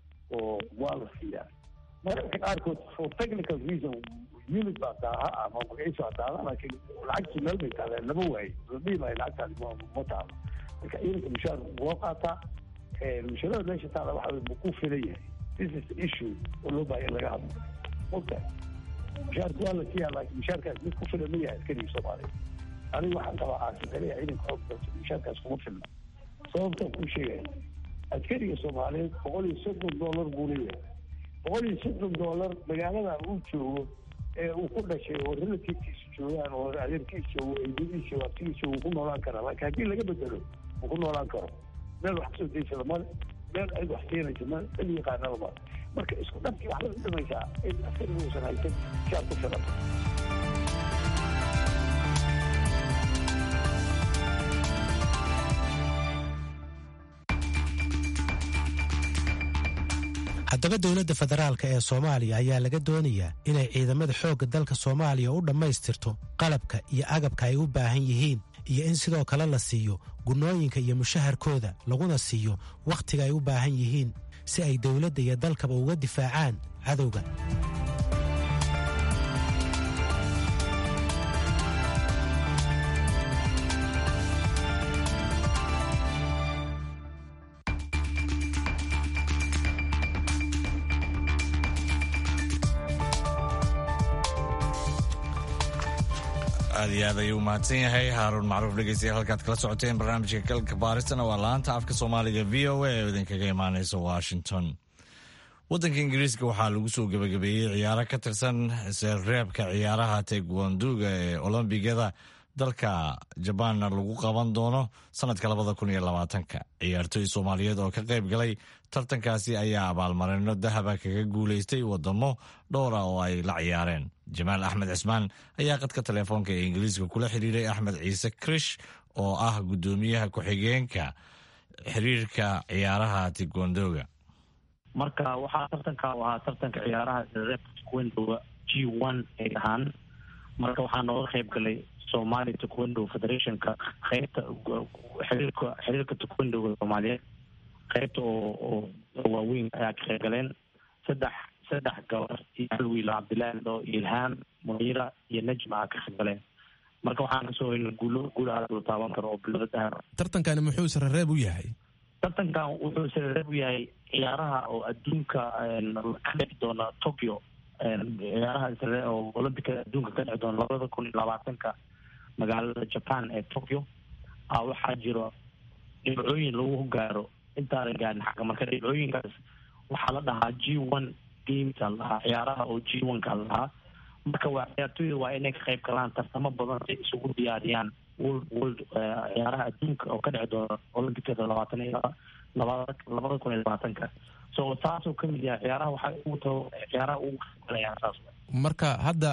Speaker 4: oo waa la siiyaa mararka qaarkood for technical reason unit baa daaha ama magaciisa baa daaha laakiin lacagtii meel bay taaleen lama waayo la dhihi maayo lacagtaadi ma taalo marka ciidanka mushaharka loo qaataa mushaarada meesha taala waxa ma ku filan yahay this is the issue oo loo baahay in laga hadlo mogta mushaharka waa la siiyaa laakiin mushaharkaas mid ku filan ma yahay askariga soomaaliya aniga waxaan qabaa aasintalaya ciidanka xoog dalka mushaharkaas kuma filna sababtaan kuu sheegaya askariga soomaaliyeed boqol iyo soddon dollar buu leeyahay boqol iyo soddon dollar magaaladan uu joogo ee uu ku dhashay oo relativkiisa joogaan oo adeerkiisa joogo eedadiisa joogo abtigiisa joogo ku noolaan karaa laakiin haddii laga bedelo uu ku noolaan karo meel wax kasoo daysada male meel cid wax keenaysa male cid yaqaanaba male marka isku dhabkii waxbay u dhimaysaa in askariga uusan haysan shaar ku filan
Speaker 8: haddaba dowladda federaalka ee soomaaliya ayaa laga doonayaa inay ciidamada xoogga dalka soomaaliya u dhammaystirto qalabka iyo agabka ay u baahan yihiin iyo in sidoo kale la siiyo gunnooyinka iyo mushaharkooda laguna siiyo wakhtiga ay u baahan yihiin si ay dowladda iyo dalkaba uga difaacaan cadowga
Speaker 2: aad iyo aad ayuu umahadsan yahay haaruun macruuf dhegeystayaal halkaad kala socoteen barnaamijka galka baaristana waa laanta afka soomaaliga v o a oo idinkaga imaaneysa washington waddanka ingiriiska waxaa lagu soo gebagabeeyey ciyaaro ka tirsan reebka ciyaaraha taegwanduga ee olombigada dalka jabaanna lagu qaban doono sanadka labada kun iyo labaatanka ciyaartooy soomaaliyeed oo ka qayb galay tartankaasi ayaa abaalmarino dahaba kaga guuleystay wadamo dhowra oo ay la ciyaareen jamaal axmed cismaan ayaa qadka telefoonka ee ingiriiska kula xiriiray axmed ciise krish oo ah guddoomiyaha ku-xigeenka xiriirka ciyaaraha tigwandoga
Speaker 11: marka waxaa tartanka u ahaa tartanka ciyaaraha reebka taekwondo g one ay ahaan marka waxaa nooga qayb galay somali taekwondo federationka qeybta xiriirka xiriirka taekwondoga soomaaliyeed qeybta oo oo waaweyn ayaa ka qayb galeen saddex saddex gabar iyo hal wiil cabdillahi oo ilhaam muniira iyo najma aa ka qayb galeen marka waxaan kasoo helna guulo guul aad loo taaban karo oo bilada dahab
Speaker 1: tartankani muxuu sarareeb u yahay
Speaker 11: tartankan wuxuu sarareeb u yahay ciyaaraha oo adduunka ka dhici doona tokyo ciyaaraha oo olambicada adduunka ka dhici doona labada kun iyo labaatanka magaalada japan ee tokyo a waxaa jiro dhibcooyin lagu gaaro intaana gaarin xagga marka dhibcooyinkaas waxaa la dhahaa g one games a lahaa ciyaaraha oo g one ka lahaa marka waa ciyaartooyda waa inay ka qayb galaan tartamo badan si isugu diyaariyaan world world ciyaaraha adduunka oo ka dhici doona olympicada labaatan iyo labada labada kun iyo labaatanka so taasoo kamid yahay ciyaaraha waxay ugu tao ciyaaraha ugu qayb galayaan saas
Speaker 1: marka hadda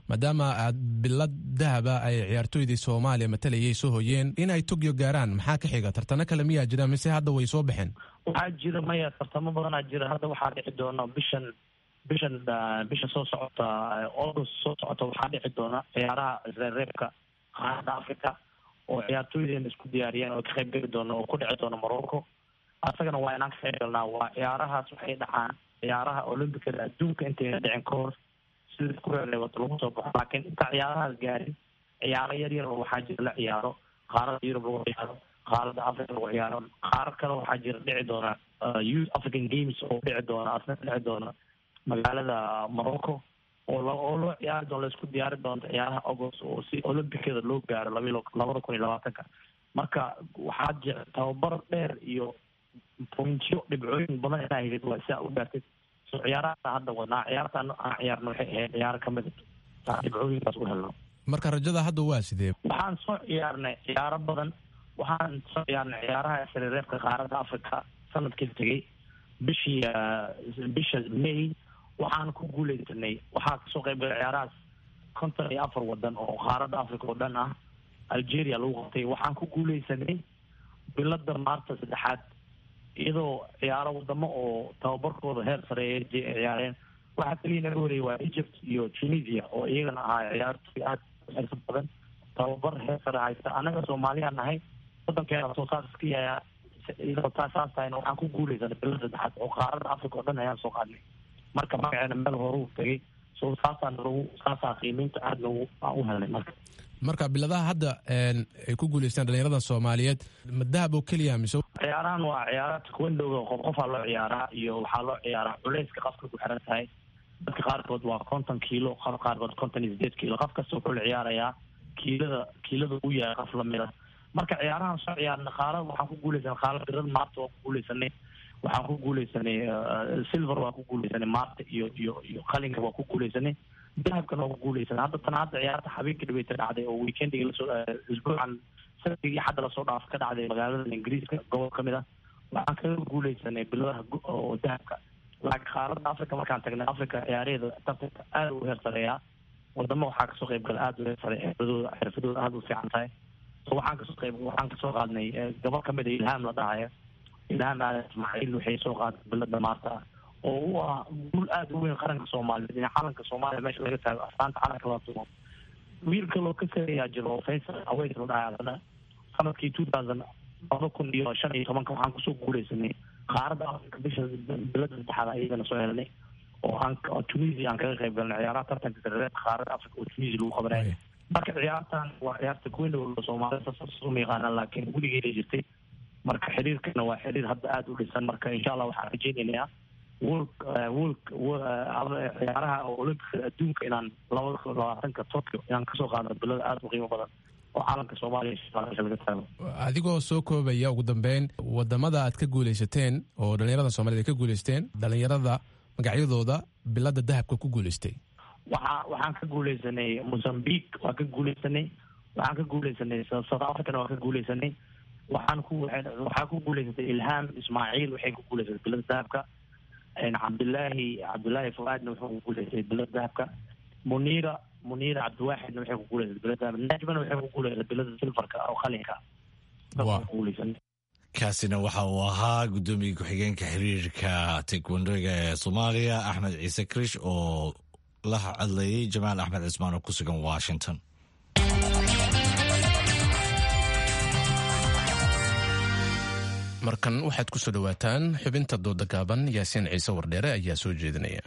Speaker 1: maadaama aad bilad dahaba ay ciyaartooydii soomaaliya matalayay soo hoyeen in ay tokyo gaaraan maxaa ka xiga tartano kale miyaa jira mise hadda way soo baxeen
Speaker 11: waxaa jira maya tartamo badanaa jira hadda waxaa dhici doona bishan bishan bisha soo socota august soo socota waxaa dhici doona ciyaaraha reebreebka qaarada africa oo ciyaartooydeena isku diyaariyeen oo ka qayb geli doona oo ku dhici doona morocco asagana waa inaan ka qayb galnaa waa ciyaarahaas waxay dhacaan ciyaaraha olympicada adduunka intayna dhicin ka hor sida ku reereebato lagu soo baxo laakiin inta ciyaarahaas gaarin ciyaaro yar yar oo waxaa jira la ciyaaro qaarada yurub lagu ciyaaro qaarada africa lagu ciyaaro qaarar kale waxaa jira dhici doona youth african games oo dhici doona asna dhici doona magaalada morocco oo oo loo ciyaari doono laisku diyaari doonto ciyaaraha august oo si olympicada loo gaaro laba labada kun iyo labaatanka marka waxaa jira tababar dheer iyo pointyo dhibcooyin badan inaa helid waa siaa u gaartid so ciyaaraha hadda wadnaa ciyaarta aan ciyaarna waxay ahayd ciyaaro kamid saa dhibcooyinkaas u helno
Speaker 1: marka rajada hadda waa sidee
Speaker 11: waxaan soo ciyaarnay ciyaaro badan waxaan soo ciyaarnay ciyaaraha sarireebka qaaradda africa sanadkii tegay bishii bisha may waxaan ku guuleysanay waxaa kasoo qayb galay ciyaarahaas konton iyo afar wadan oo qaaradda africa oo dhan ah algeria lagu qabtay waxaan ku guuleysanay bilada maarta saddexaad iyadoo ciyaaro wadamo oo tababarkooda heer sareeya ciyaareen waxaa keliya naga horeeyay waa egypt iyo tunisia oo iyagana ahaa ciyaartoy aada xirfad badan tababar heer sare haysta annaga soomaaliya nahay wadankeena soo saas iska yayaa iyadoo taa saas tahayna waxaan ku guuleysanay bilo saddexaad oo qaaradda africa oo dhan ayaan soo qaadnay marka magaceena meel horuu tegay so saasaan lagu saasaa qiimeynta aada lagu aan u helnay marka
Speaker 1: marka biladaha hadda ay ku guuleystaan dhalinyarada soomaaliyeed ma dahab oo keliya mise
Speaker 11: ciyaarahan waa ciyaara takwendowga qof qofaa loo ciyaaraa iyo waxaa loo ciyaaraa culeyska qafka ku xiran tahay dadka qaarkood waa konton kiilo qof qaarkood konton iyo sideed kiilo qof kasta wuxuu la ciyaarayaa kiilada kiilada u yahay qof lamida marka ciyaarahan soo ciyaarna qaalada waxaan ku guuleysanay qaala birada maarta waan ku guuleysanay waxaan ku guuleysanay silver waan ku guuleysanay maarta iyo iyo iyo qalinka waan ku guuleysanay dahabkana waan ku guuleysanay hadda tan hadda ciyaarta habeenka dhaweyta dhacday oo weekendiga lasoo isbuucan sanadkii hadda lasoo dhaaf ka dhacday magaalada ingiriiska gobol ka mid ah waxaan kaga guuleysanay biladaha oo dahabka laakiin qaaradda africa markaan tagnay africa ciyaaraheeda tartanka aada u heer sareeyaa wadamo waxaa kasoo qayb gala aada u heer sare xirfadooda xirfadooda aada u fiican tahay so waxaan kasoo qayb waxaan kasoo qaadnay gobol kamid a ilhaam la dhahayo ilhaam aadan ismaaciil waxay soo qaaday bilada maarta ah oo u ah guul aada u weyn qaranka soomaaliyeed in calanka soomaaliya meesha laga taago astaanta calanka la tumo wiil kaloo ka sareeyaa jiro oo faysal aweys la dhahay adana sanadkii two thousand laba kun iyo shan iyo tobanka waxaan kusoo guuleysanay qaaradda africa bisha bilada saddexaad ayagana soo helnay oo aan tunisia aan kaga qayb galnay ciyaaraha tartanka sareereedka qaaradda africa oo tunisia lagu qabanaya marka ciyaartan waa ciyaarta kuwendhow soomaalida sasuma yaqaanaan laakiin weligeeda jirtay marka xiriirkana waa xiriir hadda aada u dhisan marka insha allah waxaan rajeynaynaa wol wol ciyaaraha olympicada adduunka inaan labada kun labaatanka tokyo inaan kasoo qaadno bilada aada u qiimo badan oo caalamka soomaaliya meesha laga taago
Speaker 1: adigoo soo koobaya ugu dambeyn wadamada aad ka guuleysateen oo dhalinyarada soomaaliyed ay ka guuleysteen dhalinyarada magacyadooda bilada dahabka ku guuleystay
Speaker 11: waxaa waxaan ka guuleysanay mozambique waan ka guuleysanay waxaan ka guuleysanay south africana waan ka guuleysanay waxaan ku waxaa ku guuleysatay ilhaam ismaaciil waxay ku guuleysatay bilada dahabka cabdilaahi cabdilaahi fuaadna wuxuu ku guuleystay bilada dahabka muniira muniira cabdiwaaxidna waxay ku guuleysatay bilada dahabka najmana waxay ku guuleysatay bilada silfarka oo qalinka guuleysanay
Speaker 2: kaasina waxa uu ahaa guddoomiye ku-xigeenka xiriirka taekwandoga ee soomaaliya axmed ciise krish oo la hadlayay jamaal axmed cismaan oo ku sugan washington
Speaker 1: markan waxaad ku soo dhowaataan xubinta dooda gaaban yaasiin ciise wardheere ayaa soo jeedinaya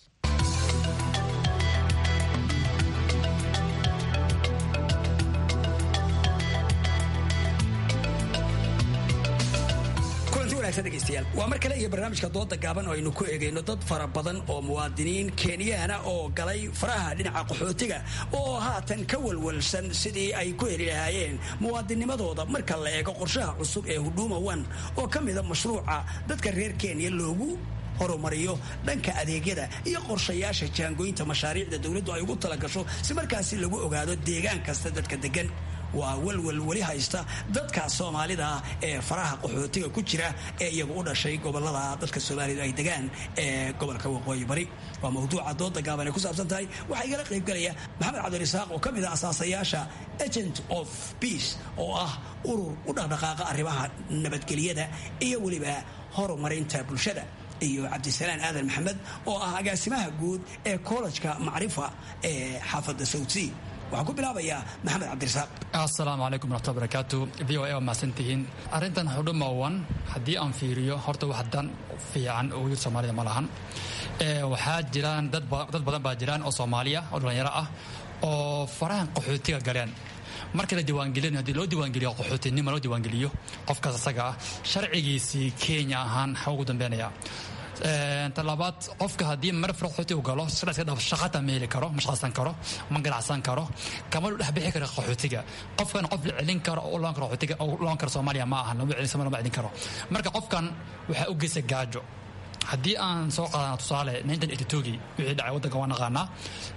Speaker 12: waa mar kale iyo barnaamijka dooda gaaban oo aynu ku egayno dad fara badan oo muwaadiniin kenyaana oo galay faraha dhinaca qaxootiga oo haatan ka walwalsan sidii ay ku heli lahaayeen muwaadinimadooda marka la eego qorshaha cusub ee huduma one oo ka mida mashruuca dadka reer kenya loogu horumariyo dhanka adeegyada iyo qorshayaasha jaangooyinta mashaariicda dowladdu ay ugu talagasho si markaasi lagu ogaado deegaan kasta dadka degan waa walwal weli haysta dadka soomaalida ee faraha qaxootiga ku jira ee iyagu u dhashay gobolada dadka soomaalidu ay degaan ee gobolka waqooyi bari waa mawduuca dooda gaaban ay ku saabsan tahay waxaa igala qaybgalaya maxamed cabdirasaaq oo ka mid ah asaasayaasha agent of peace oo ah urur u dhaqdhaqaaqa arrimaha nabadgelyada iyo weliba horumarinta bulshada iyo cabdisalaan aadan maxamed oo ah agaasimaha guud ee kollejka macrifa ee xaafadda sawdsea waxaan ku bilaabayaa maxamed cabdirasaaq
Speaker 13: assalaamu calaykum waraxmatullahi barakaatu v o a waa mahadsantihiin arrintan xudhuma wan haddii aan fiiriyo horta wax dan fiican oo yir soomaalida ma lahan waxaa jiraan dad badan baa jiraan oo soomaaliya oo dhallinyaro ah oo farahan qaxootiga galeen marka la diiwaangelin haddii loo diiwaangeliyo qaxootinimo loo diiwaangeliyo qofkaas asaga ah sharcigiisii kenya ahaan xa ugu dambeynaya talabaad qofka haddii mar qaxooti u galo shaqata ma heli karo ma shaqaysan karo ma ganacsan karo kama dhex bixi karo qaxootiga qofkan qof la celin karo oo loon karo qaxootiga oo loon karo soomaaliya ma aha lama celin soomaaliya ma celin karo marka qofkan waxaa u geysa gaajo haddii aan soo qaadana tusaale gii wixii dhacay waddanka waa naqaanaa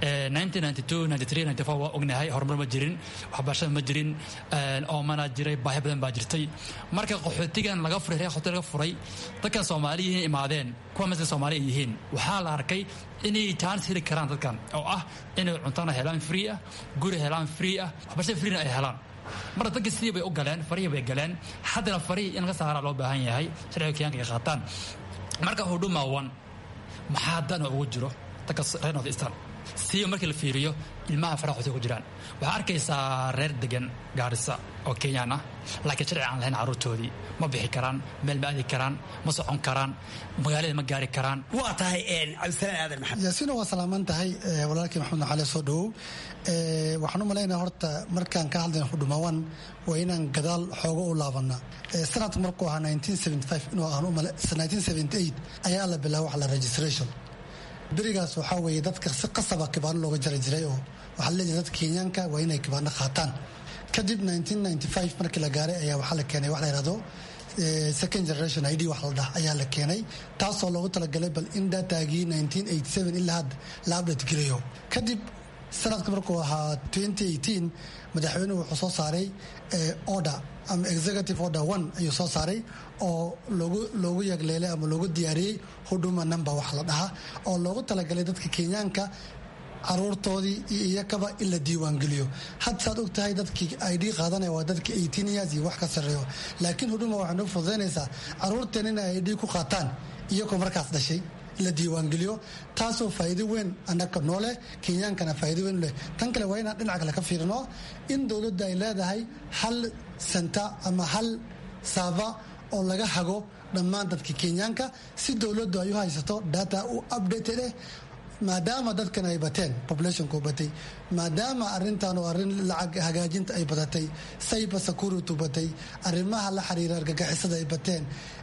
Speaker 13: waa ognahay horumar ma jirin waxbarashada ma jirin oomana jiray baahi badan baa jirtay marka qaxootigan laga furay reer qaxooti laga furay dadkan soomaaliyiin imaadeen kuwa masla soomaali ay yihiin waxaa la arkay inay chance heli karaan dadkan oo ah inay cuntana helaan free ah guri helaan free ah waxbarashada freena ay helaan marka dadka sidii bay u galeen farihii bay galeen haddana farihii in laga saaraa loo baahan yahay sharciga kenyaanka ay qaataan marka hudhuma one maxaa dana ugu jiro dadka reer north eastern siiba markii la fiiriyo ilmaha faraha xusay ku jiraan waxaa arkaysaa reer degan gaarisa oo kenyaan ah laakiin sharci aan lahayn carruurtoodii ma bixi karaan meel ma aadi karaan ma socon karaan magaalada ma gaari karaan
Speaker 12: waa tahay cabdisalaan aadan maxamed
Speaker 14: yaasiino waa salaaman tahay walaalkii maxamed naxale soo dhowow waxaan u malaynaya horta markaan ka hadlayna hudhumawan waa inaan gadaal xoogo u laabana sanadka markuu ahaa inuu ayaa la bilaaba wax la registration berigaas waxaa weeye dadka si qasaba kibaano looga jari jiray oo waxaa la leeyahay dadka kenyaanka waa inay kibaano qaataan kadib markii la gaaray ayaa waxaa la keenay wax la yihahdo second generation id wax la dhah ayaa la keenay taasoo loogu talagalay bal in datagii ilaa hadda la update garayo kadib sanadka markuu ahaa madaxweynuhu wuxuu soo saaray order ama executive order one ayuu soo saaray oo loogu yagleelay ama loogu diyaariyey huduma number wax la dhahaa oo loogu talagalay dadka kenyaanka caruurtoodii iyo iyakaba in la diiwaangeliyo had saad og tahay dadkii id qaadanaya waa dadka years iyo wax ka sarreeyo laakiin huduma waxay noo fududaynaysaa caruurteen inay id ku qaataan iyagoo markaas dhashay la diiwaangeliyo taasoo faa'iido weyn annaka nooleh kenyaankana faa'iido weyn leh tan kale waa inaan dhinac kale ka fiirino in dowladda ay leedahay hal senta ama hal saaba oo laga hago dhammaan dadka kenyaanka si dowladdu ay u haysato data u updated eh maadaama dadkan ay bateen populationku batay maadaama arintan oo arrin lacag hagaajinta ay badatay cyber security batay arrimaha la xiriira argagixisada ay bateen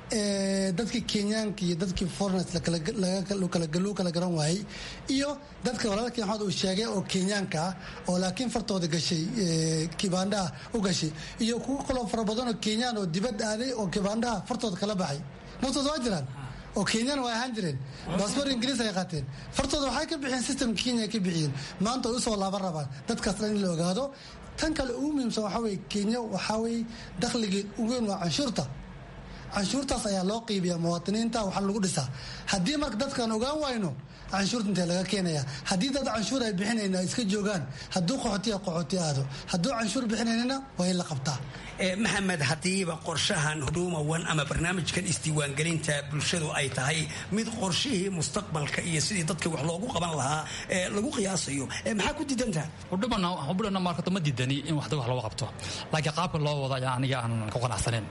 Speaker 14: dadkii kenyaanka iyo dadkii foreigners loo kala garan waayey iyo dadka walaalkii maxamed uu sheegay oo kenyaanka ah oo laakiin fartooda gashay kibaandhaha u gashay iyo kuwo kaloo fara badan oo kenyaan oo dibad aaday oo kibaandhaha fartooda kala baxay naftooda waa jiraan oo kenyaan waa ahaan jireen baasboor ingiriis ay qaateen fartooda waxay ka bixiyeen systemka kenya ka bixiyeen maanta ay usoo laaban rabaan dadkaas dhan in la ogaado tan kale ugu muhiimsan waxaa weye kenya waxaa weye dakhligeed ugu weyn waa canshuurta canshuurtaas ayaa loo qiibiyaa muwaadiniinta waxaa lagu dhisaa haddii marka dadkaan ogaan wayno canshuurta intee laga keenaya haddii dad canshuur ay bixinayna ay iska joogaan hadduu qaxootiya qaxooti aado hadduu canshuur bixinaynana waa in la qabtaa
Speaker 12: maxamed haddiiba qorshahan huduma one ama barnaamijkan isdiiwaangelinta bulshadu ay tahay mid qorshihii mustaqbalka iyo sidii dadka wax loogu qaban lahaa lagu qiyaasayo maxaa ku diidantaha
Speaker 13: hudhumana markato ma diidani in wax wax looga qabto laakiin qaabka loo wado ayaa aniga aan ku qanacsaneyn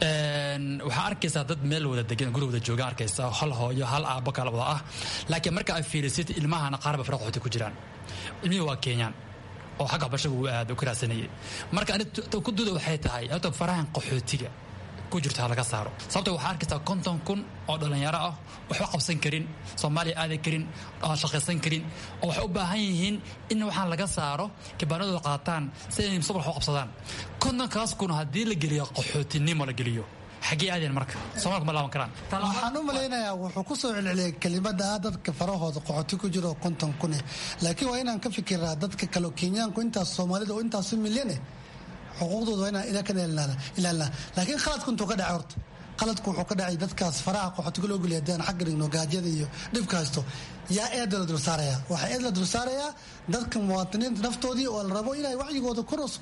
Speaker 13: waxaa arkaysaa dad meel wada degan guri wada jooga arkaysa hal hooyo hal aabbo kala wada ah laakiin marka ay fiirisid ilmahana qaarba fara qaxooti ku jiraan ilmihii waa kenyaan oo xagga waxbarashada uu aad u ka raadsanayay marka ani ku duda waxay tahay horta farahan qaxootiga ku jirto ha laga saaro sababta waxaa arkaysaa konton kun oo dhallinyaro ah waxba qabsan karin soomaaliya aadan karin aan shaqaysan karin oo waxay u baahan yihiin in waxaan laga saaro kibaanadooda qaataan si ay mustaqbal wax u qabsadaan kontonkaas kun haddii la geliyo qaxootinimo la geliyo xaggee aadeen marka soomaalka ma laaban karaan
Speaker 14: waxaan u malaynayaa wuxuu ku soo celceliyay kelimada ah dadka farahooda qoxoti ku jiro oo konton kune laakiin waa inaan ka fikiraa dadka kale kenyaanku intaas soomaalida oo intaasu milyan eh xuquuqdooda waa inaan ilaa ka ilaalina laakiin khaladku intuu ka dhacay horta qaladku wuxuu ka dhacay dadkaas faraha qaxootiga loo geliya haddii aan xagga dhigno gaajyada iyo dhibka haysto yaa eeda la dulsaaraya waxaa eed la dulsaarayaa dadka muwaadiniinta naftoodii oo la rabo inay wacyigooda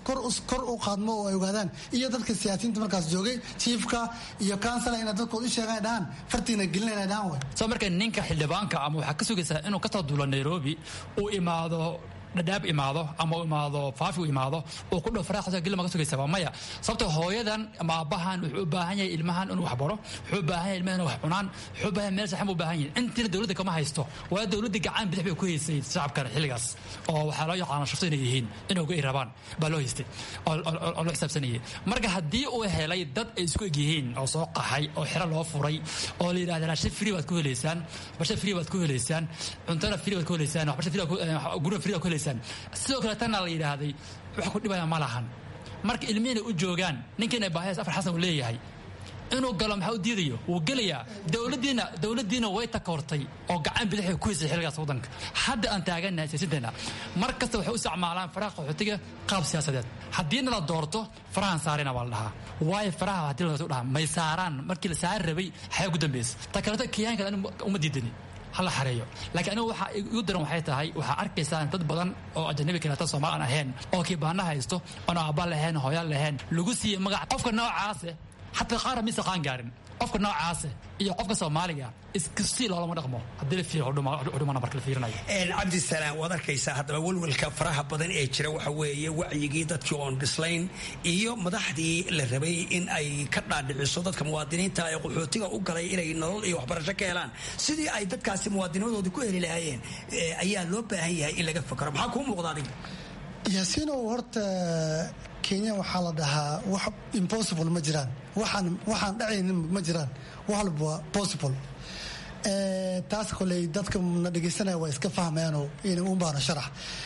Speaker 14: kor u qaadmo oo ay ogaadaan iyo dadka siyaasiyiinta markaas joogay jiifka iyo kansala inay dadkooda u sheegaan dhahaan fartiina gelina inay dhahaan way
Speaker 13: soo marka ninka xildhibaanka ama waxaa ka sugaysaa inuu kasoo duulo nairobi uu imaado dhadhaab imaado ama u imaado faafi u imaado uu ku dhow faraha geli ma ka sugaysaba maya sababto hooyadan ama aabbahan wuxuu u baahan yahay ilmahan inuu wax baro wuxuu u baahan yahay ilmahan inuu wax cunaan wuxuu u baahan yahay meel saxan buu u baahan yahay intiina dowladda kama haysto waa dowladda gacan bidix bay ku haysay shacabkan xilligaas oo waxaa loo yaqaana shafto inay yihiin inay uga rabaan baa loo haystay oo loo xisaabsanayay marka haddii uu helay dad ay isku eg yihiin oo soo qaxay oo xero loo furay oo la yidhahda raashin free baad ku helaysaan basha free baad ku helaysaan cuntana free baad ku helaysaan waxbasha free gurina free baad ku helaysaan sidoo kale tanna la yidhaahday wax ku dhibaya ma lahan marka ilmihiina u joogaan ninkiina baahiyas afar xasan uu leeyahay inuu galo maxaa u diidayo wuu gelayaa dowladiina dowladdiina way takoortay oo gacan bidixay ku haysay xilligaas waddanka hadda aan taagannahay siyaasiinteenna mar kasta waxay u isticmaalaan faraha qaxootiga qaab siyaasadeed haddiina la doorto farahan saarina baa la dhahaa waayo faraha haddii la dhahaa may saaraan markii la saari rabay xayaa ugu dambaysa ta kaleeto kiyaanka uma diidani hala xareeyo laakiin anigu waxaa igu daran waxay tahay waxaa arkaysaan dad badan oo ajanabi kaleeto soomaali aan ahayn oo kiibaana haysto oon aabba lahayn hooya lahayn lagu siiyey magac qofka noocaase xataa qaara mise qaan gaarin qofka noocaase iyo qofka soomaaliga iskusii loolama dhaqmo haddii la fiiriyo hudhumana marka la fiirinayo
Speaker 12: cabdisalaam waad arkaysaa haddaba welwelka faraha badan ee jira waxa weeye wacyigii dadkii oon dhislayn iyo madaxdii la rabay in ay ka dhaadhiciso dadka muwaadiniinta ee qaxootiga u galay inay nolol iyo waxbarasho ka helaan sidii ay dadkaasi muwaadinimadooda ku heli lahaayeen ayaa loo baahan yahay in laga fakaro maxaa kuu muuqda adiga
Speaker 14: yaasiinow horta kenya waxaa la dhahaa wax impossible ma jiraan waxaan waxaan dhacaynin ma jiraan wax walba waa possible taas koley dadka na dhegaysanaya waa iska fahmayaanoo ina un baana sharax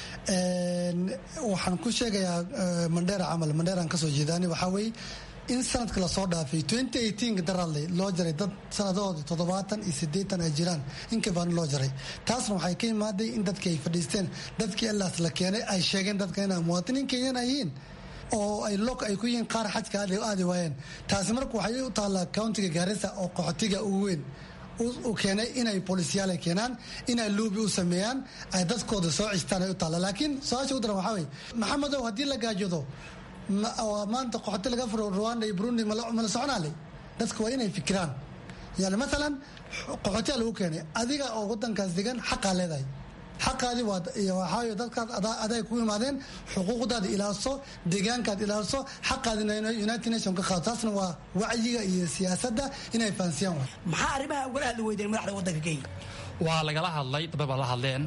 Speaker 14: waxaan ku sheegayaa mandheera camal mandheeraan kasoo jeedaani waxaa weeye in sanadka lasoo dhaafay daradle loo jaray dad sanadahood toddobaatan iyo sideetan ay jiraan inkabaani loo jaray taasna waxay ka imaaday in dadkii ay fadhiisteen dadkii allaas la keenay ay sheegeen dadka inay muwaadiniin kenyan ay yihiin oo ay lok ay ku yihiin qaar xajka aadi waayeen taasi marka waxay u taallaa countiga gaarisa oo qaxootiga ugu weyn u keenay inay booliisyaal ay keenaan inay luubi u sameeyaan ay dadkooda soo cistaan ay u taalla laakiin su-aasha u daran waxaa weye maxamedow haddii la gaajoodo maanta qaxooti laga furo rwanda iyo burundi mala soconaale dadka waa inay fikiraan yani maalan qaxootiyaa lagu keenay adiga oo wadankaas degan xaqaa leedahay xaqaadi waxaayo dadkaas aday ku imaadeen xuquuqdaada ilaaliso deegaankaad ilaaliso xaqaadina united nation ka qaado taasna waa wacyiga iyo siyaasadda inay fahansiyaan
Speaker 12: maxaa arrimaha ugala hadli weydeen madaxda waddanka kenya
Speaker 13: waa lagala hadlay dabay baa la hadleen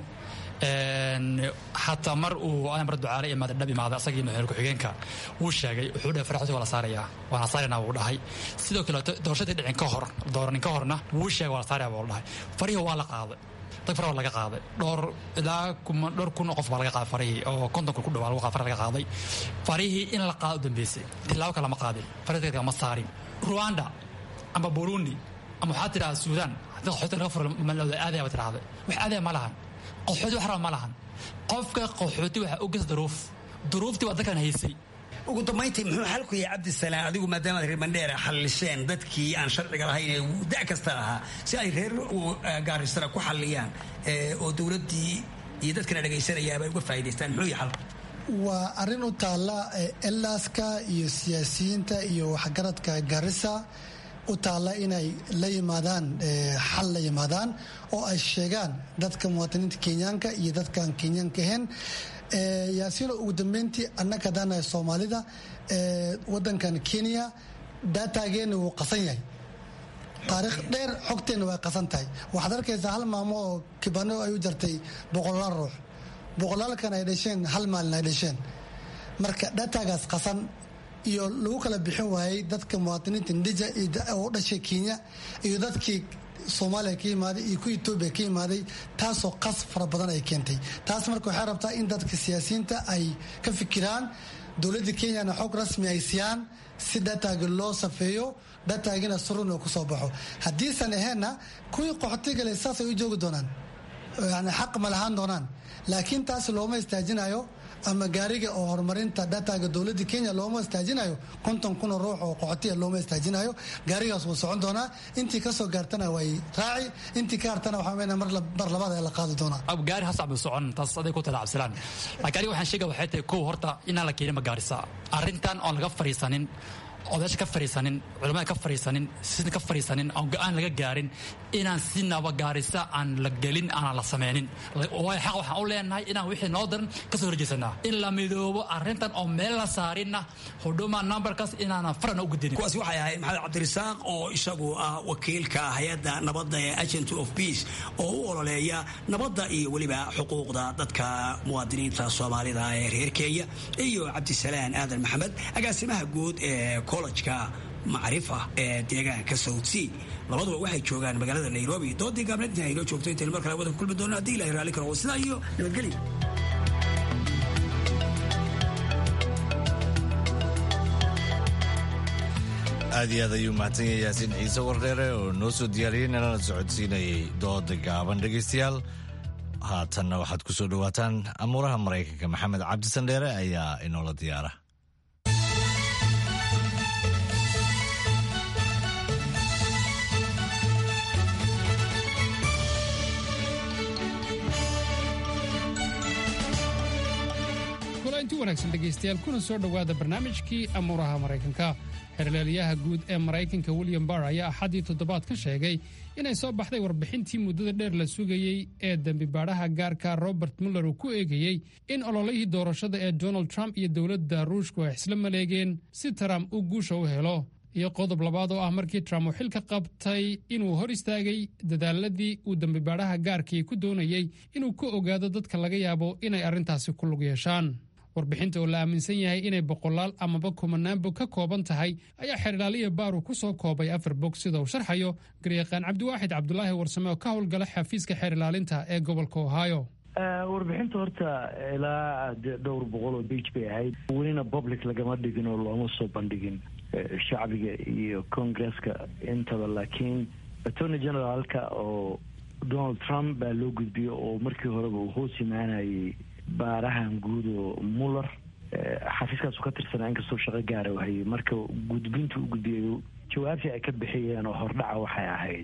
Speaker 13: xataa mar uu amar ducaale imaada dhab imaada asagii madaxweyne ku-xigeenka wuu sheegay wuxuu dhahay faraxooti waa la saarayaa waa la saaraynaa wuu dhahay sidoo kale doorashadii dhicin ka hor dooranin ka horna wuu sheegay waa la saaraya buu dhahay farihii waa la qaaday dad fara waa laga qaaday dhowr ilaa dhowr kun oo qof baa laga qaaday farihii oo konton kun ku dhawaa lagu fara laga qaaday farihii in la qaado u dambeysay tilaabo kale ma qaadin farihii ma saarin rwanda ama burundi ama waxaa tidhahda suudaan haddii qaxooti laga furo malawda aadaya ba tidhahda wax aadaya ma lahan qaxooti wax raba ma lahan qofka qaxooti waxaa u geysa duruuf duruuftii waa dadkan haysay
Speaker 12: ugu dambayntii muxuu xalku yahay cabdisalaan adigu maadaamaad reer mandheera xallisheen dadkii aan sharciga lahayn ee da kasta lahaa si ay reer gaarisana ku xalliyaan oo dowladdii iyo dadkana dhagaysanayaaba ay uga faa'idaystaan muxuu yahay xalku
Speaker 14: waa arrin u taalla elaaska iyo siyaasiyiinta iyo waxgaradka garissa u taalla inay la yimaadaan xal la yimaadaan oo ay sheegaan dadka muwaadiniinta kenyaanka iyo dadkaan kenyaanka ahayn yaasiino ugu dambeyntii annaga haddaanahay soomaalida wadankan kenya daataageena wuu qasan yahay taariikh dheer xogteenna way qasan tahay waxaad arkaysaa hal maamo oo kibano ay u jartay boqolaal ruux boqolaalkan ay dhasheen hal maalin ay dhasheen marka daataagaas qasan iyo lagu kala bixin waayey dadka muwaadiniinta ndija oo u dhashay kenya iyo dadkii soomaaliya ka yimaaday iyo ku etoobiya ka yimaaday taasoo qas fara badan ay keentay taas marka waxay rabtaa in dadka siyaasiyiinta ay ka fikiraan dowladda kenyana xog rasmi ay siiyaan si dataagi loo safeeyo dataagina surun oo kusoo baxo haddiisan aheenna kuwii qaxotigale saasay u joogi doonaan yani xaq ma lahaan doonaan laakiin taas looma istaajinayo ama gaariga oo horumarinta dataga dowladda kenya looma istaajinayo konton kun oo ruux oo qoxotiya looma istaajinayo gaarigaas wuu socon doonaa intii kasoo gaartana way raaci intii ka hartana waxaa weynaa mar labaad ee la qaadi doonaa
Speaker 13: gaari hasacbu socon taas aday ku tala cabsilaan laakiin aniga waxaan sheegaya waxay tahay kow horta inaan la keenin magaarisa arrintan oon laga fariisanin odayaasha ka fariisanin culamada ka fariisanin sida ka fariisanin aan go-aan laga gaarin inaan si nabagaarisa aan la gelin aanan la sameynin waayo xaq waxaan u leenahay inaan wixii noo daran kasoo horjeesanaa in la midoobo arrintan oo meel la saarinna huduma numberkaas inaanan farana u gudinin
Speaker 12: kuwaasi waxay ahayd maxamed cabdirasaaq oo isagu ah wakiilka hay-adda nabadda ee agent of peace oo u ololeeya nabadda iyo weliba xuquuqda dadka muwaadiniinta soomaalida ee reer kenya iyo cabdisalaan aadan maxamed agaasimaha guud ee kollegka macrifa ee deegaanka south sea labaduba waxay joogaan magaalada nairobi doodii gaabneed inta aynoo joogto intaynu mar kale wadan kulmi doono haddii ilahay raalli karo sidaa iyo nabadgelyo
Speaker 2: aad iyo aad ayuu mahadsan yahay yaasiin ciise wardheere oo noo soo diyaariyey nalana socodsiinayay dooda gaaban dhegaystayaal haatanna waxaad ku soo dhowaataan amuuraha maraykanka maxamed cabdisandheere ayaa inoola diyaara
Speaker 15: kulanti wanaagsan dhegaystayaal kuna soo dhowaada barnaamijkii amuuraha maraykanka xerleelyaha guud ee maraykanka william barr ayaa axaddii toddobaad ka sheegay inay soo baxday warbixintii muddada dheer la sugayey ee dembibaadhaha gaarka robert muller uu ku eegayey in ololihii doorashada ee donald trump iyo dowladda ruushku ay isla maleegeen si trump uu guusha u helo iyo qodob labaad oo ah markii trump uu xilka qabtay inuu hor istaagay dadaaladii uu dembibaadhaha gaarkii ku doonayey inuu ka ogaado dadka laga yaabo inay arrintaasi ku lug yeeshaan warbixinta oo la aaminsan yahay inay boqolaal amaba kumanaan bog ka kooban tahay ayaa xeerdhaaliya baaru ku soo koobay afar bog sida uu sharxayo garyaqaan cabdiwaaxid cabdulaahi warsame oo ka howlgala xafiiska xeer ilaalinta ee gobolka ohio
Speaker 16: warbixinta horta ilaa dhowr boqol oo big bay ahayd welina public lagama dhigin oo looma soo bandhigin shacbiga iyo congresska intaba laakiin attorney generaalka oo donald trump baa loo gudbiyey oo markii horeba uu hoos imaanayay baarahan guud oo muller xafiiskaasu ka tirsanaa inkastoo shaqo gaara hayay marka gudbintu u gudbiyay jawaabtii ay ka bixiyeen oo hordhaca waxay ahayd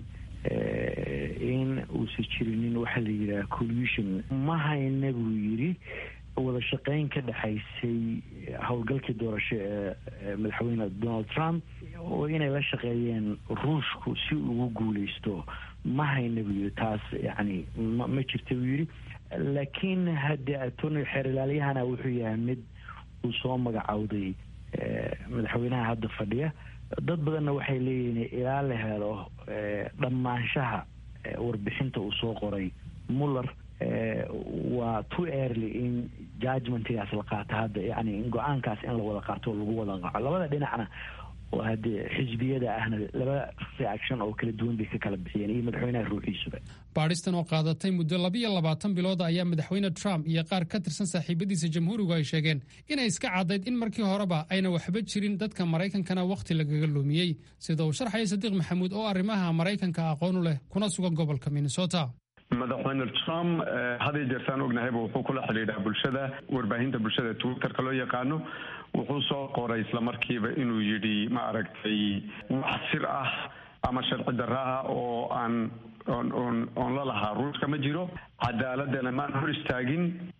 Speaker 16: in uusan jirinin waxaa la yidhaha collusion ma hayna buu yidhi wada shaqeyn ka dhexaysay howlgalkii doorasho ee madaxweyne donald trump oo inay la shaqeeyeen ruushku si ugu guuleysto ma hayna buu yidhi taas yacni ma ma jirta buu yidhi laakiin haddee attorney xeer ilaalyahana wuxuu yahay mid uu soo magacowday madaxweynaha hadda fadhiya dad badanna waxay leeyihiin ilaa la helo dhammaanshaha warbixinta uu soo qoray muller waa too early in judgmentigaas la qaato hadda yani in go-aankaas in la wada qaato oo lagu wada qaco labada dhinacna oo haddee xisbiyada ahna laba reaction oo kala duwan bay ka kala bixiyeen iyo madaxweynaha ruuxiisuba
Speaker 15: baadhistan oo qaadatay muddo labiyo labaatan bilood ayaa madaxweyne trump iyo qaar ka tirsan saaxiibadiisa jamhuurigu ay sheegeen inay iska caddayd in markii horeba ayna waxba jirin dadka maraykankana wakhti lagaga lumiyey sida uu sharxaya sadiiq maxamuud oo arrimaha maraykanka aqoon u leh kuna sugan gobolka minnesota
Speaker 17: madaxweyne trump haday jeertaan ognahayba wuxuu kula xidhiidhaa bulshada warbaahinta bulshada twitterka loo yaqaano wuxuu soo qoray islamarkiiba inuu yidhi ma aragtay wax sir ah ama sharci darra ah oo aan on on oon la lahaa ruushka ma jiro cadaaladana maan hor istaagin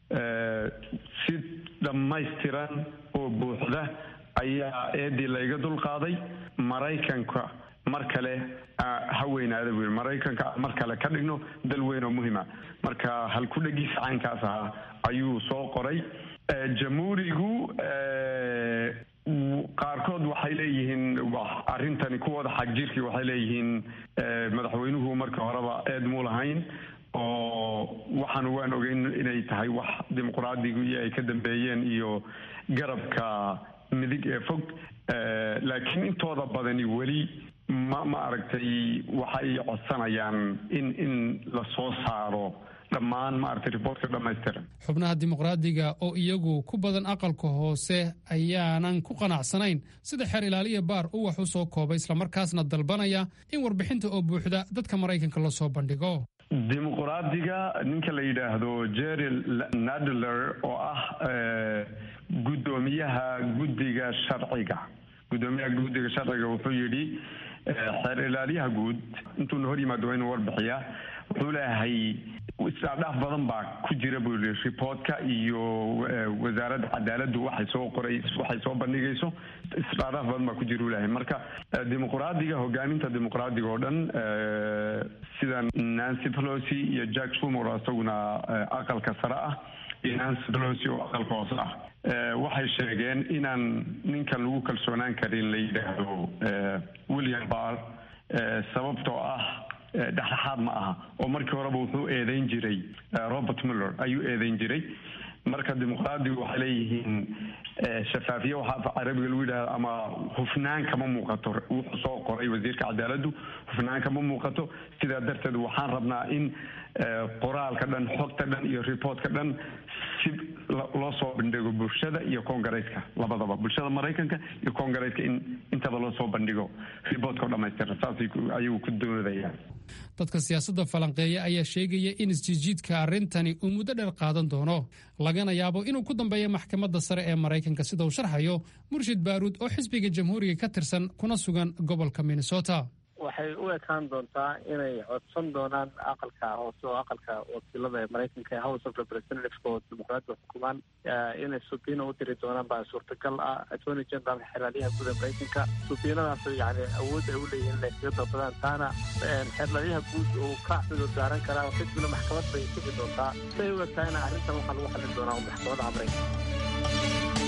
Speaker 17: si dhammaystiran oo buuxda ayaa eedii layga dulqaaday maraykanka mar kale ha weynaada buu yidhi maraykanka mar kale ka dhigno dal weyn oo muhima marka halku-dhagiisa caynkaas ahaa ayuu soo qoray jamhuurigu qaarkood waxay leeyihiin arrintani kuwooda xagjirkii waxay leeyihiin madaxweynuhu marka horeba eed muu lahayn oo waxaan waan ogeyn inay tahay wax dimuqraadigu iyo ay ka dambeeyeen iyo garabka midig ee fog laakiin intooda badani weli ma ma aragtay waxay codsanayaan in in la soo saaro dhammaan maaragtay riboortka dhammaystiran
Speaker 15: xubnaha dimuqraadiga oo iyagu ku badan aqalka hoose ayaanan ku qanacsanayn sida xeer ilaaliya baar uu wax u soo koobay islamarkaasna dalbanaya in warbixinta oo buuxda dadka maraykanka loo soo bandhigo
Speaker 17: dimuqraadiga ninka la yidhaahdo jerry nadler oo ah guddoomiyaha guddiga sharciga guddoomiyaha guddiga sharciga wuxuu yidhi xeer ilaaliyaha guud intuuna hor yimaado waa inuu warbixiyaa wuxuu leeyahay isdhaadhaaf badan baa ku jira buu yidhi reportka iyo wasaaradda cadaaladdu waxay soo qoray waxay soo bandhigayso isdhaadhaaf badan baa ku jira uu leeyahay marka dimuqraadiga hogaaminta dimuqraadiga oo dhan sida nancy pelosi iyo jack shumor oo isaguna aqalka sare ah iyo nancy pelosi oo aqalka hoose ah waxay sheegeen inaan ninkan lagu kalsoonaan karin la yidhaahdo william barr sababtoo ah dhexdhexaad ma aha oo markii horeba wuxuu eedeyn jiray robert muller ayuu eedeyn jiray marka dimuqraadigu waxay leeyihiin shafaafiye waxaa af carabiga lagu yidhahda ama hufnaan kama muuqato wuxuu soo qoray wasiirka cadaaladdu hufnaan kama muuqato sidaa darteed waxaan rabnaa in qoraalka dhan xogta dhan iyo reportka dhan si loo soo bandhigo bulshada iyo congaresska labadaba bulshada maraykanka iyo congaresska in intaba loo soo bandhigo reportka oo dhamaystira saas ayuu ku doodaya
Speaker 15: dadka siyaasadda falanqeeya ayaa sheegaya in isjiijiidka arrintani uu muddo dheer qaadan doono lagana yaabo inuu ku dambeeyo maxkamadda sare ee maraykanka sida uu sharxayo murshid baaruud oo xisbiga jamhuuriga ka tirsan kuna sugan gobolka minnesota
Speaker 18: waxay u ekaan doontaa inay codsan doonaan aqalka hoose oo aqalka wakiilada ee maraykanka ee house of representatives oo dimuqraadiga xukumaan inay subiina u diri doonaan baa suurtagal ah attorney general xeerlaaliyaha guud ee maraykanka subiinadaas yani awood ay u leeyihiin inay kaga dalbadaan taana xeerlaaliyaha guud uu ka cudur daaran karaa kadibna maxkamad bay sugi doontaa siay u egtaayna arrintan waxaa lagu xallin doonaa maxkamadaha maraykanka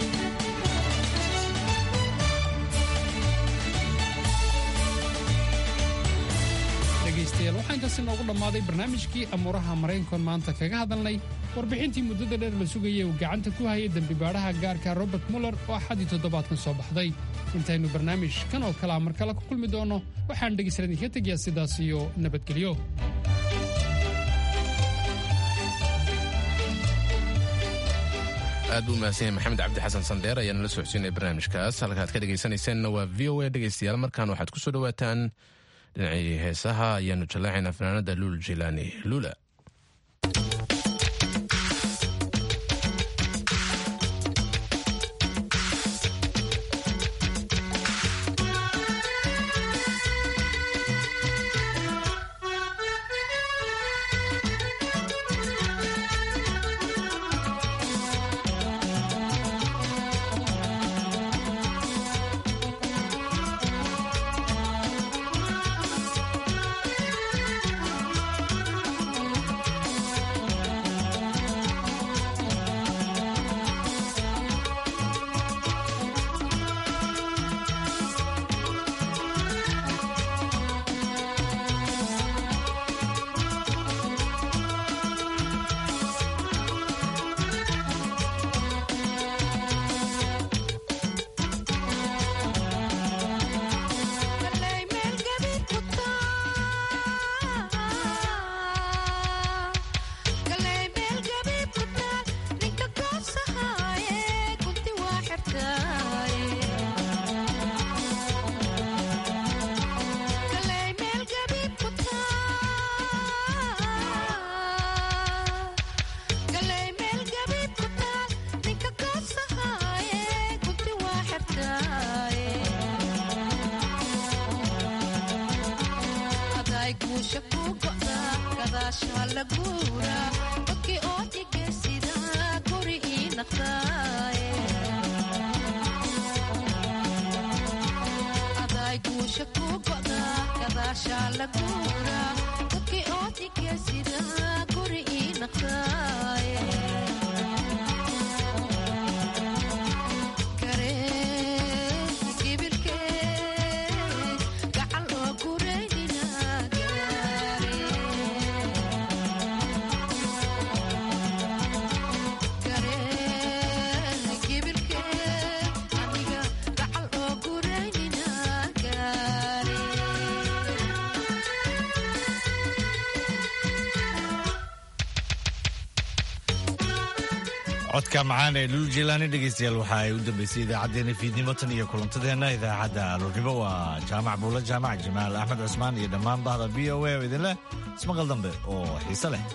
Speaker 15: dhegaystayaal waxaa intaasi noogu dhammaaday barnaamijkii amuuraha maraykankoon maanta kaga hadalnay warbixintii muddada dheer la sugayay uu gacanta ku hayay dembibaadhaha gaarka robert muller oo axadii toddobaadkan soo baxday intaynu barnaamij kan oo kalea mar kale ku kulmi doonno waxaan dhegaystayaal idinka tegayaa sidaas iyo nabadgelyo
Speaker 1: aad buu mahadsan yahay maxamed cabdi xasan sandeer ayaana la socodsiinaya barnaamijkaas halkaad ka dhegaysanaysaanna waa v o a dhegaystayaal markaan waxaad ku soo dhowaataan dhinacii heesaha ayaanu jallaacaynaa fanaanada luul jilaani lula
Speaker 2: codka macaan ee lulu jilaani dhegeystayaal waxa ay u dambeysay idaacaddeenna fiidnimo tan iyo kulantadeenna idaacadda aroornimo waa jaamac buulo jaamac jamaal axmed cusmaan iyo dhammaan bahda v o a oo idinleh ismaqal dambe oo xiise leh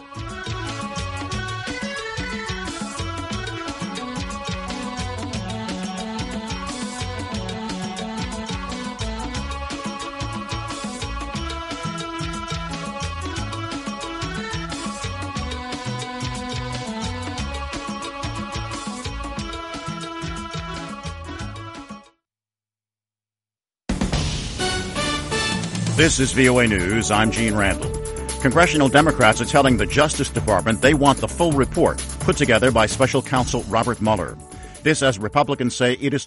Speaker 19: This is VOA News. I'm Gene Randall. Congressional Democrats are telling the Justice Department they want the full report put together by special counsel Robert Mueller. This as Republicans say it is